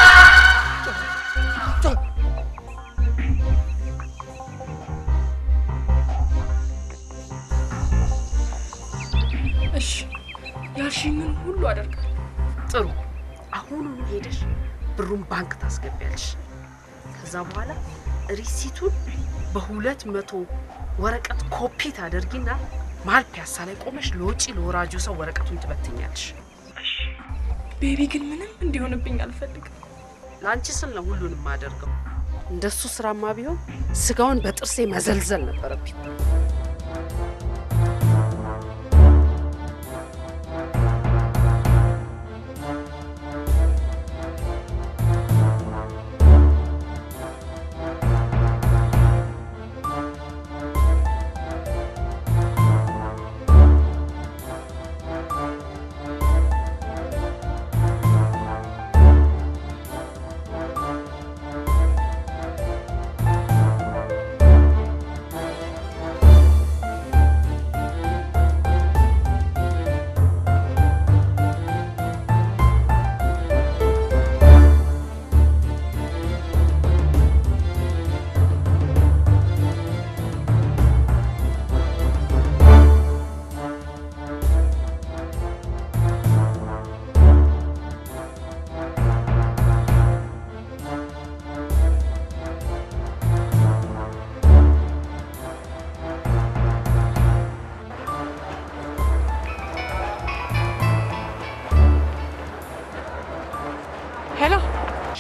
H: እሺ ያልሽኝን ሁሉ አደርጋለሁ።
T: ጥሩ። አሁኑኑ ሄደሽ ብሩን ባንክ ታስገቢያለሽ። ከዛ በኋላ ሪሲቱን በሁለት መቶ ወረቀት ኮፒ ታደርጊና መሀል ፒያሳ ላይ ቆመሽ ለውጪ ለወራጁ ሰው ወረቀቱን ትበትኛለሽ።
H: ቤቢ ግን ምንም እንዲሆንብኝ አልፈልግም።
T: ለአንቺ ስል ነው ሁሉንም አደርገው። እንደሱ ስራማ ቢሆን ስጋውን በጥርሴ መዘልዘል ነበረብኝ።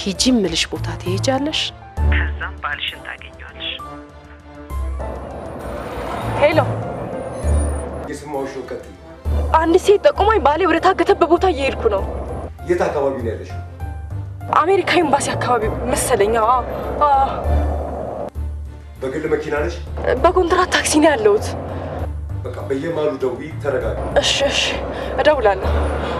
T: ሂጂ ምልሽ ቦታ ትሄጃለሽ። ከዛም ባልሽን ታገኘዋለሽ።
F: ሄሎ፣
S: የስማዎች እውቀት
F: አንድ ሴት ጠቁማኝ ባሌ ወደ ታገተበት ቦታ እየሄድኩ ነው።
S: የት አካባቢ ነው ያለሽው?
F: አሜሪካ ኤምባሲ አካባቢ መሰለኝ። አዎ፣ አዎ።
S: በግል መኪና ነሽ?
F: በኮንትራት ታክሲ ነው ያለሁት።
S: በቃ በየማሉ ደውዪ፣ ተረጋጊ።
F: እሺ፣ እሺ፣ እደውላለሁ።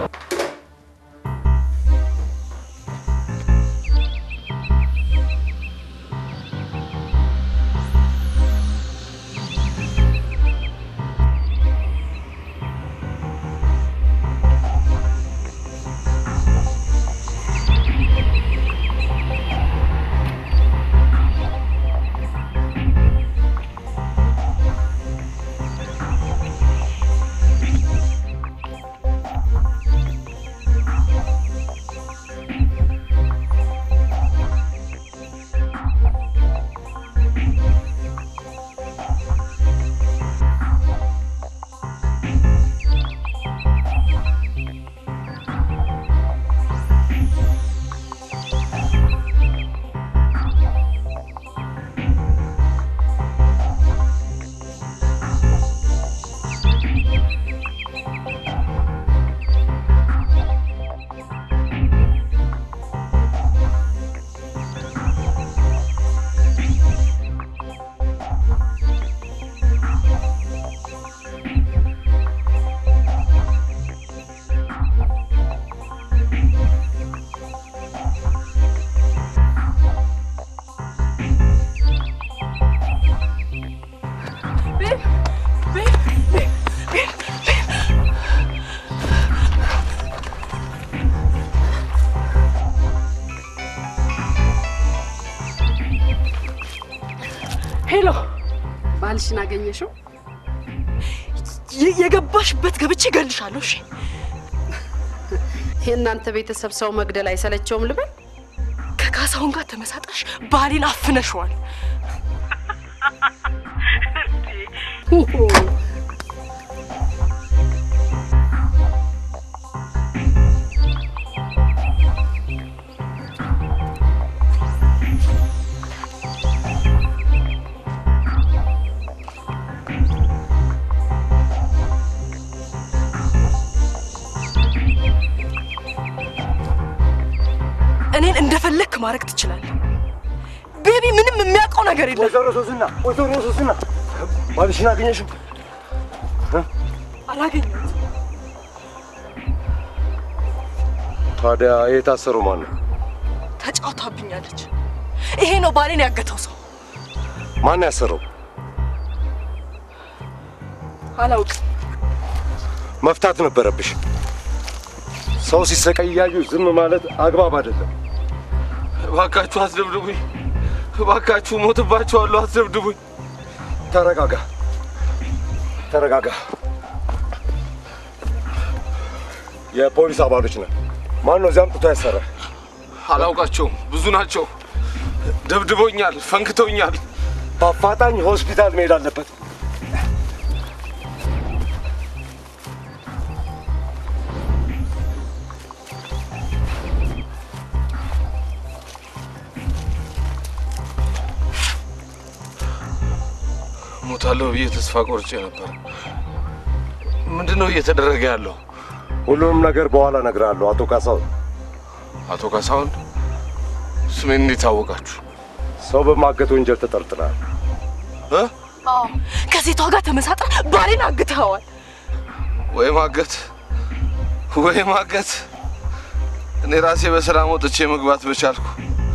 F: ሄሎ፣
T: ባልሽን አገኘሽው?
F: የ- የገባሽበት ገብቼ እገልሻለሁ። እሺ፣
T: የእናንተ ቤተሰብ ሰው መግደል አይሰለቸውም ልበል?
F: ከካሳሁን ጋር ተመሳጠርሽ ባሌን አፍነሽዋል። እኔን እንደፈለግክ ማድረግ ትችላለህ። ቤቢ ምንም የሚያውቀው ነገር የለም።
S: ወይዘሮ ሶስና ወይዘሮ ሶስና ባልሽን አገኘሽው?
F: አላገኘሁትም።
S: ታዲያ የታሰረው ማን ነው?
F: ተጫውታብኛለች። ይሄ ነው ባሌን ያገተው ሰው።
S: ማን ያሰረው?
F: አላውቅም።
S: መፍታት ነበረብሽ። ሰው ሲሰቃይ እያዩ ዝም ማለት አግባብ አይደለም።
I: እባካችሁ አስደብድቡኝ፣ እባካችሁ ሞትባችኋለሁ፣ አስደብድቡኝ።
S: ተረጋጋ፣ ተረጋጋ። የፖሊስ አባሎች ነን። ማን ነው እዚያ አምጥቶ ያሰረ?
I: አላውቃቸውም፣ ብዙ ናቸው። ደብድበውኛል፣ ፈንክተውኛል።
S: በአፋጣኝ ሆስፒታል መሄድ አለበት።
I: ሞታለሁ ብዬ ተስፋ ቆርጬ ነበር። ምንድን ነው እየተደረገ ያለው?
S: ሁሉንም ነገር በኋላ እነግርሃለሁ። አቶ ካሳሁን
I: አቶ ካሳሁን ስሜን እንዴት አወቃችሁ?
S: ሰው በማገት ወንጀል ተጠርጥረሃል።
F: አዎ፣ ከሴቷ ጋር ተመሳጥረ ባሌን አግተኸዋል።
I: ወይ ማገት ወይ ማገት። እኔ ራሴ በሰላም ወጥቼ መግባት በቻልኩ።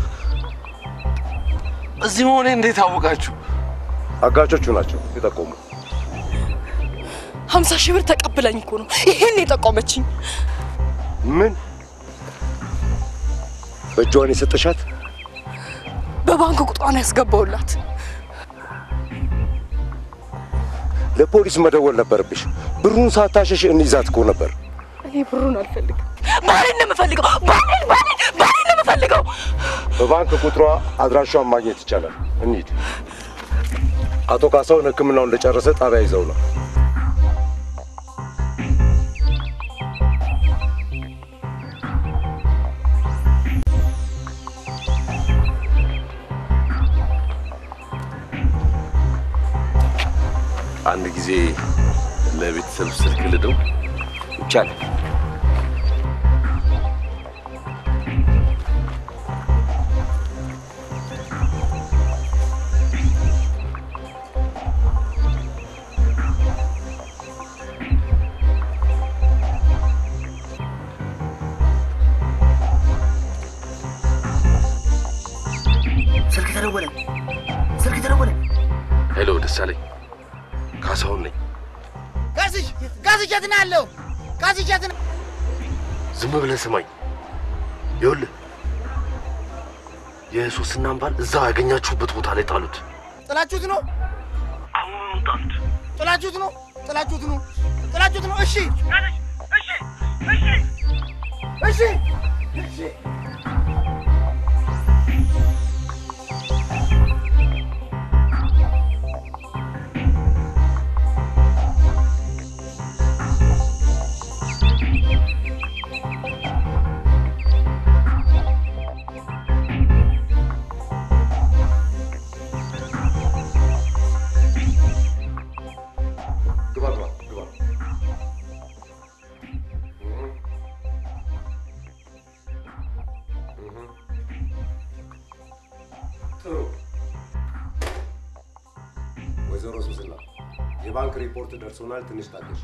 I: እዚህ መሆኔ እንዴት አወቃችሁ?
S: አጋቾቹ ናቸው የጠቆሙ።
F: ሀምሳ ሺህ ብር ተቀብለኝ እኮ ነው ይሄን የጠቆመችኝ።
S: ምን በእጇን የሰጠሻት?
F: በባንክ ቁጥሯን ያስገባውላት።
S: ለፖሊስ መደወል ነበረብሽ። ብሩን ሳታሸሽ እንይዛት እኮ ነበር።
F: እኔ ብሩን አልፈልግም። ባሌን ነው የምፈልገው። ባሌን ባሌን ባሌን ነው የምፈልገው።
S: በባንክ ቁጥሯ አድራሿን ማግኘት ይቻላል። እንሂድ። አቶ ካሳሁን ሕክምናውን እንደጨረሰ ጣቢያ ይዘው ነው።
I: ጊዜ ለቤተሰብ ስልክ ልደው
R: ይቻላል።
B: ስልክ ተደወለ። ስልክ ተደወለ።
I: ሄሎ፣ ደሳለኝ ካሳሁን ነኝ።
B: ጋዝሽ ጋዝሽ የት ነው ያለው? ጋዝሽ የት ነው?
I: ዝም ብለህ ስማኝ። ይኸውልህ የሶስናን ባል እዛው ያገኛችሁበት ቦታ ላይ ጣሉት።
B: ጥላችሁት ነው?
I: አሁን ጣሉት።
B: ጥላችሁት ነው? ጥላችሁት ነው? ጥላችሁት ነው? እሺ እሺ እሺ
S: ግባ ግባ ግባ። ጥሩ። ወይዘሮ ሱስና የባንክ ሪፖርት ደርሶናል። ትንሽ ታገሽ።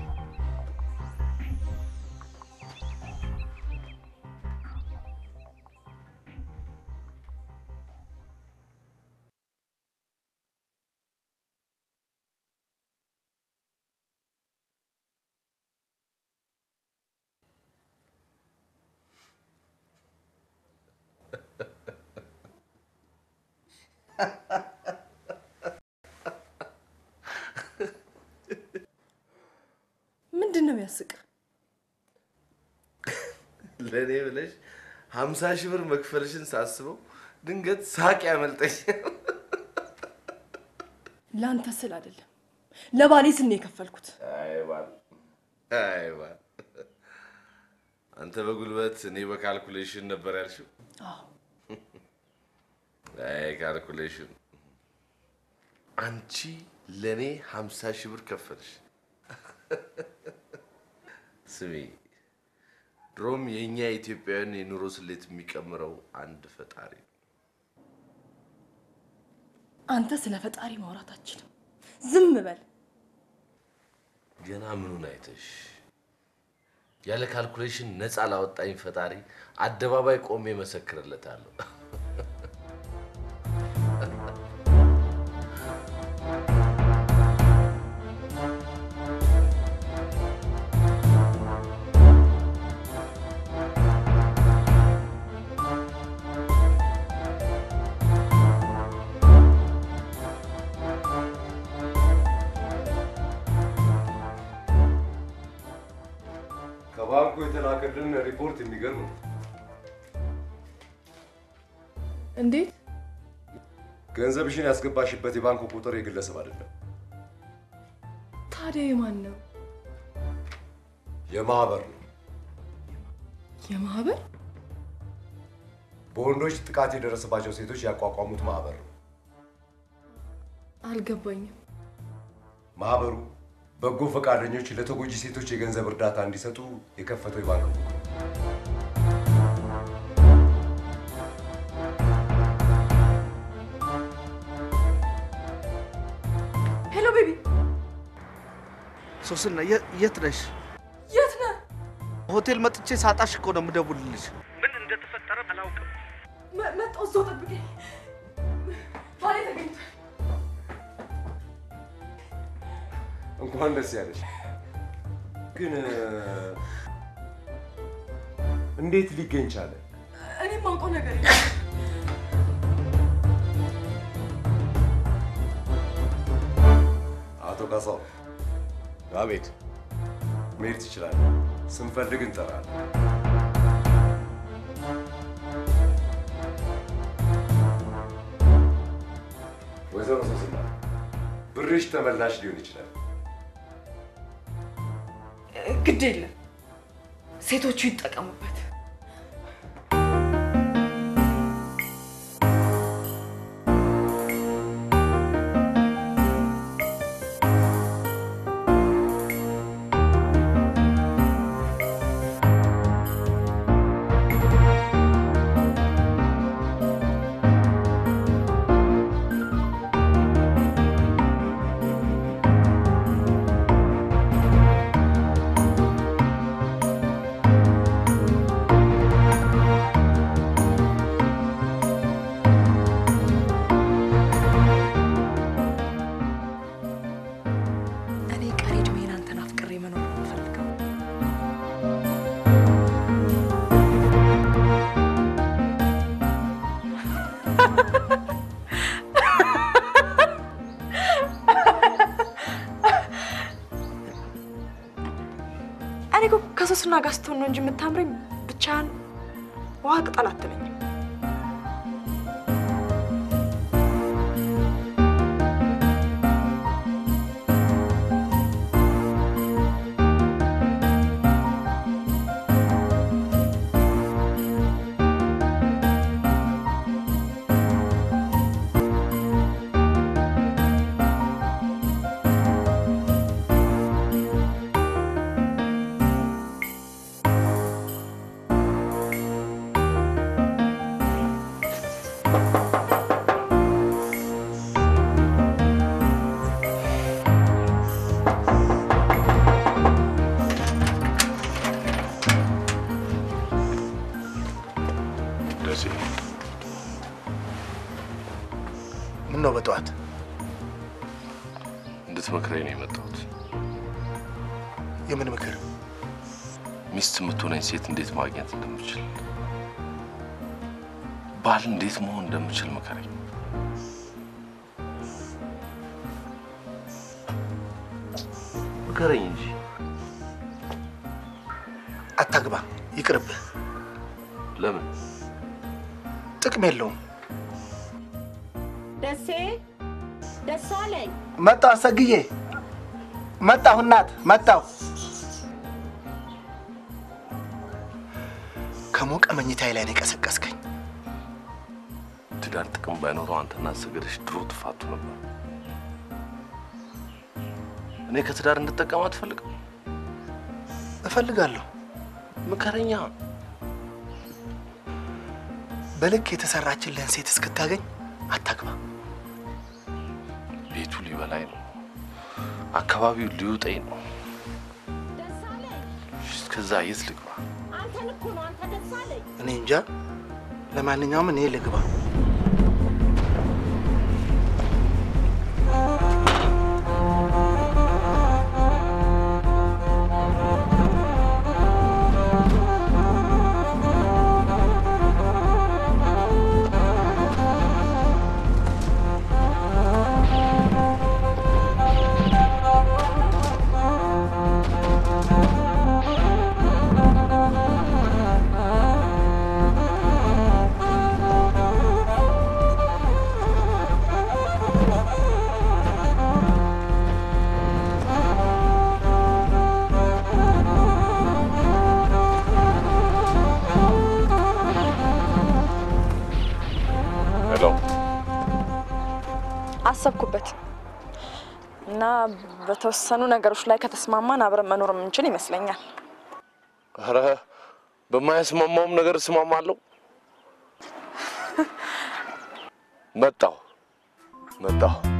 F: ምንድን ነው የሚያስቅ?
I: ለእኔ ብለሽ ሀምሳ ሺህ ብር መክፈልሽን ሳስበው ድንገት ሳቅ ያመልጠኛል።
F: ለአንተ ስል አይደለም ለባሌ ስል ነው የከፈልኩት።
I: አይ ባል፣ አይ ባል፣ አንተ በጉልበት እኔ በካልኩሌሽን ነበር ያልሽው።
F: አዎ
I: አይ ካልኩሌሽን፣ አንቺ ለእኔ ሀምሳ ሺህ ብር ከፈልሽ። ስሚ፣ ድሮም የእኛ ኢትዮጵያውያን የኑሮ ስሌት የሚቀምረው አንድ ፈጣሪ ነው።
F: አንተ ስለ ፈጣሪ ማውራት አችልም። ዝም በል።
I: ገና ምኑን አይተሽ ያለ ካልኩሌሽን ነፃ ላወጣኝ ፈጣሪ አደባባይ ቆሜ መሰክርለታለሁ።
S: ከባንኩ የተላከልን ሪፖርት የሚገርም ነው።
F: እንዴት?
S: ገንዘብሽን ያስገባሽበት የባንክ ቁጥር የግለሰብ አይደለም፣
F: ታዲያ የማን ነው?
S: የማህበር ነው።
F: የማህበር
S: በወንዶች ጥቃት የደረሰባቸው ሴቶች ያቋቋሙት ማህበር ነው።
F: አልገባኝም።
S: ማህበሩ በጎ ፈቃደኞች ለተጎጂ ሴቶች የገንዘብ እርዳታ እንዲሰጡ የከፈተው የባንክ ቡክ ነው።
F: ሄሎ ቤቢ፣
A: ሶስና የ- የት ነሽ?
F: የት ነህ?
A: ሆቴል መጥቼ ሳጣሽ እኮ ነው የምደውልልሽ።
E: ምን እንደተፈጠረ አላውቅም።
F: መ- መጣሁ። እዛው ጠብቀኝ። ባሌ ተገኝቷል።
S: እንኳን ደስ ያለሽ። ግን እ፣ እንዴት ሊገኝ ቻለ?
F: እኔም ማውቀው ነገር የለም።
S: አቶ ካሳው
I: አቤት።
S: መሄድ ትችላለህ። ስንፈልግ እንጠራለን። ወይዘሮ ሶስና ብርሽ ተመላሽ ሊሆን ይችላል።
F: ግድ የለም ሴቶቹ ይጠቀሙበት።
H: እኔ እኮ ከሶስና ጋር ስትሆን ነው እንጂ የምታምረኝ ብቻህን ውሃ ቅጠል አትለኝም።
K: ደሴ ምን ነው በጠዋት
I: እንድትመክረኝ ነው የመጣሁት።
K: የምን ምክር?
I: ሚስት የምትሆነኝ ሴት እንዴት ማግኘት እንደምችል፣ ባል እንዴት መሆን እንደምችል ምከረኝ። ምከረኝ እንጂ
K: አታግባ፣ ይቅርብህ።
I: ለምን?
K: ጥቅም የለውም።
G: ደሴ ደሳለኝ
K: መጣሁ አሰግዬ፣ መጣሁ እናት፣ መጣሁ። ከሞቀ መኝታዬ ላይ ነው የቀሰቀስከኝ።
I: ትዳር ጥቅም ባይኖረው አንተና አሰገደሽ ድሮ ትፋቱ ነበር። እኔ ከትዳር እንድጠቀም አትፈልግም?
K: እፈልጋለሁ።
I: ምከረኛ።
K: በልክ የተሰራችልህን ሴት እስክታገኝ አታግባ።
I: ቤቱ ሊበላኝ ነው፣ አካባቢው ሊውጠኝ ነው። እስከዛ የት ልግባ?
G: አንተን እኮ ነው አንተ ደሳለኝ
K: እኔ እንጃ። ለማንኛውም እኔ ልግባ።
I: ሄሎ፣
F: አሰብኩበት እና በተወሰኑ ነገሮች ላይ ከተስማማን አብረን መኖር የምንችል ይመስለኛል።
I: ኧረ በማያስማማውም ነገር እስማማለሁ። መጣሁ መጣሁ።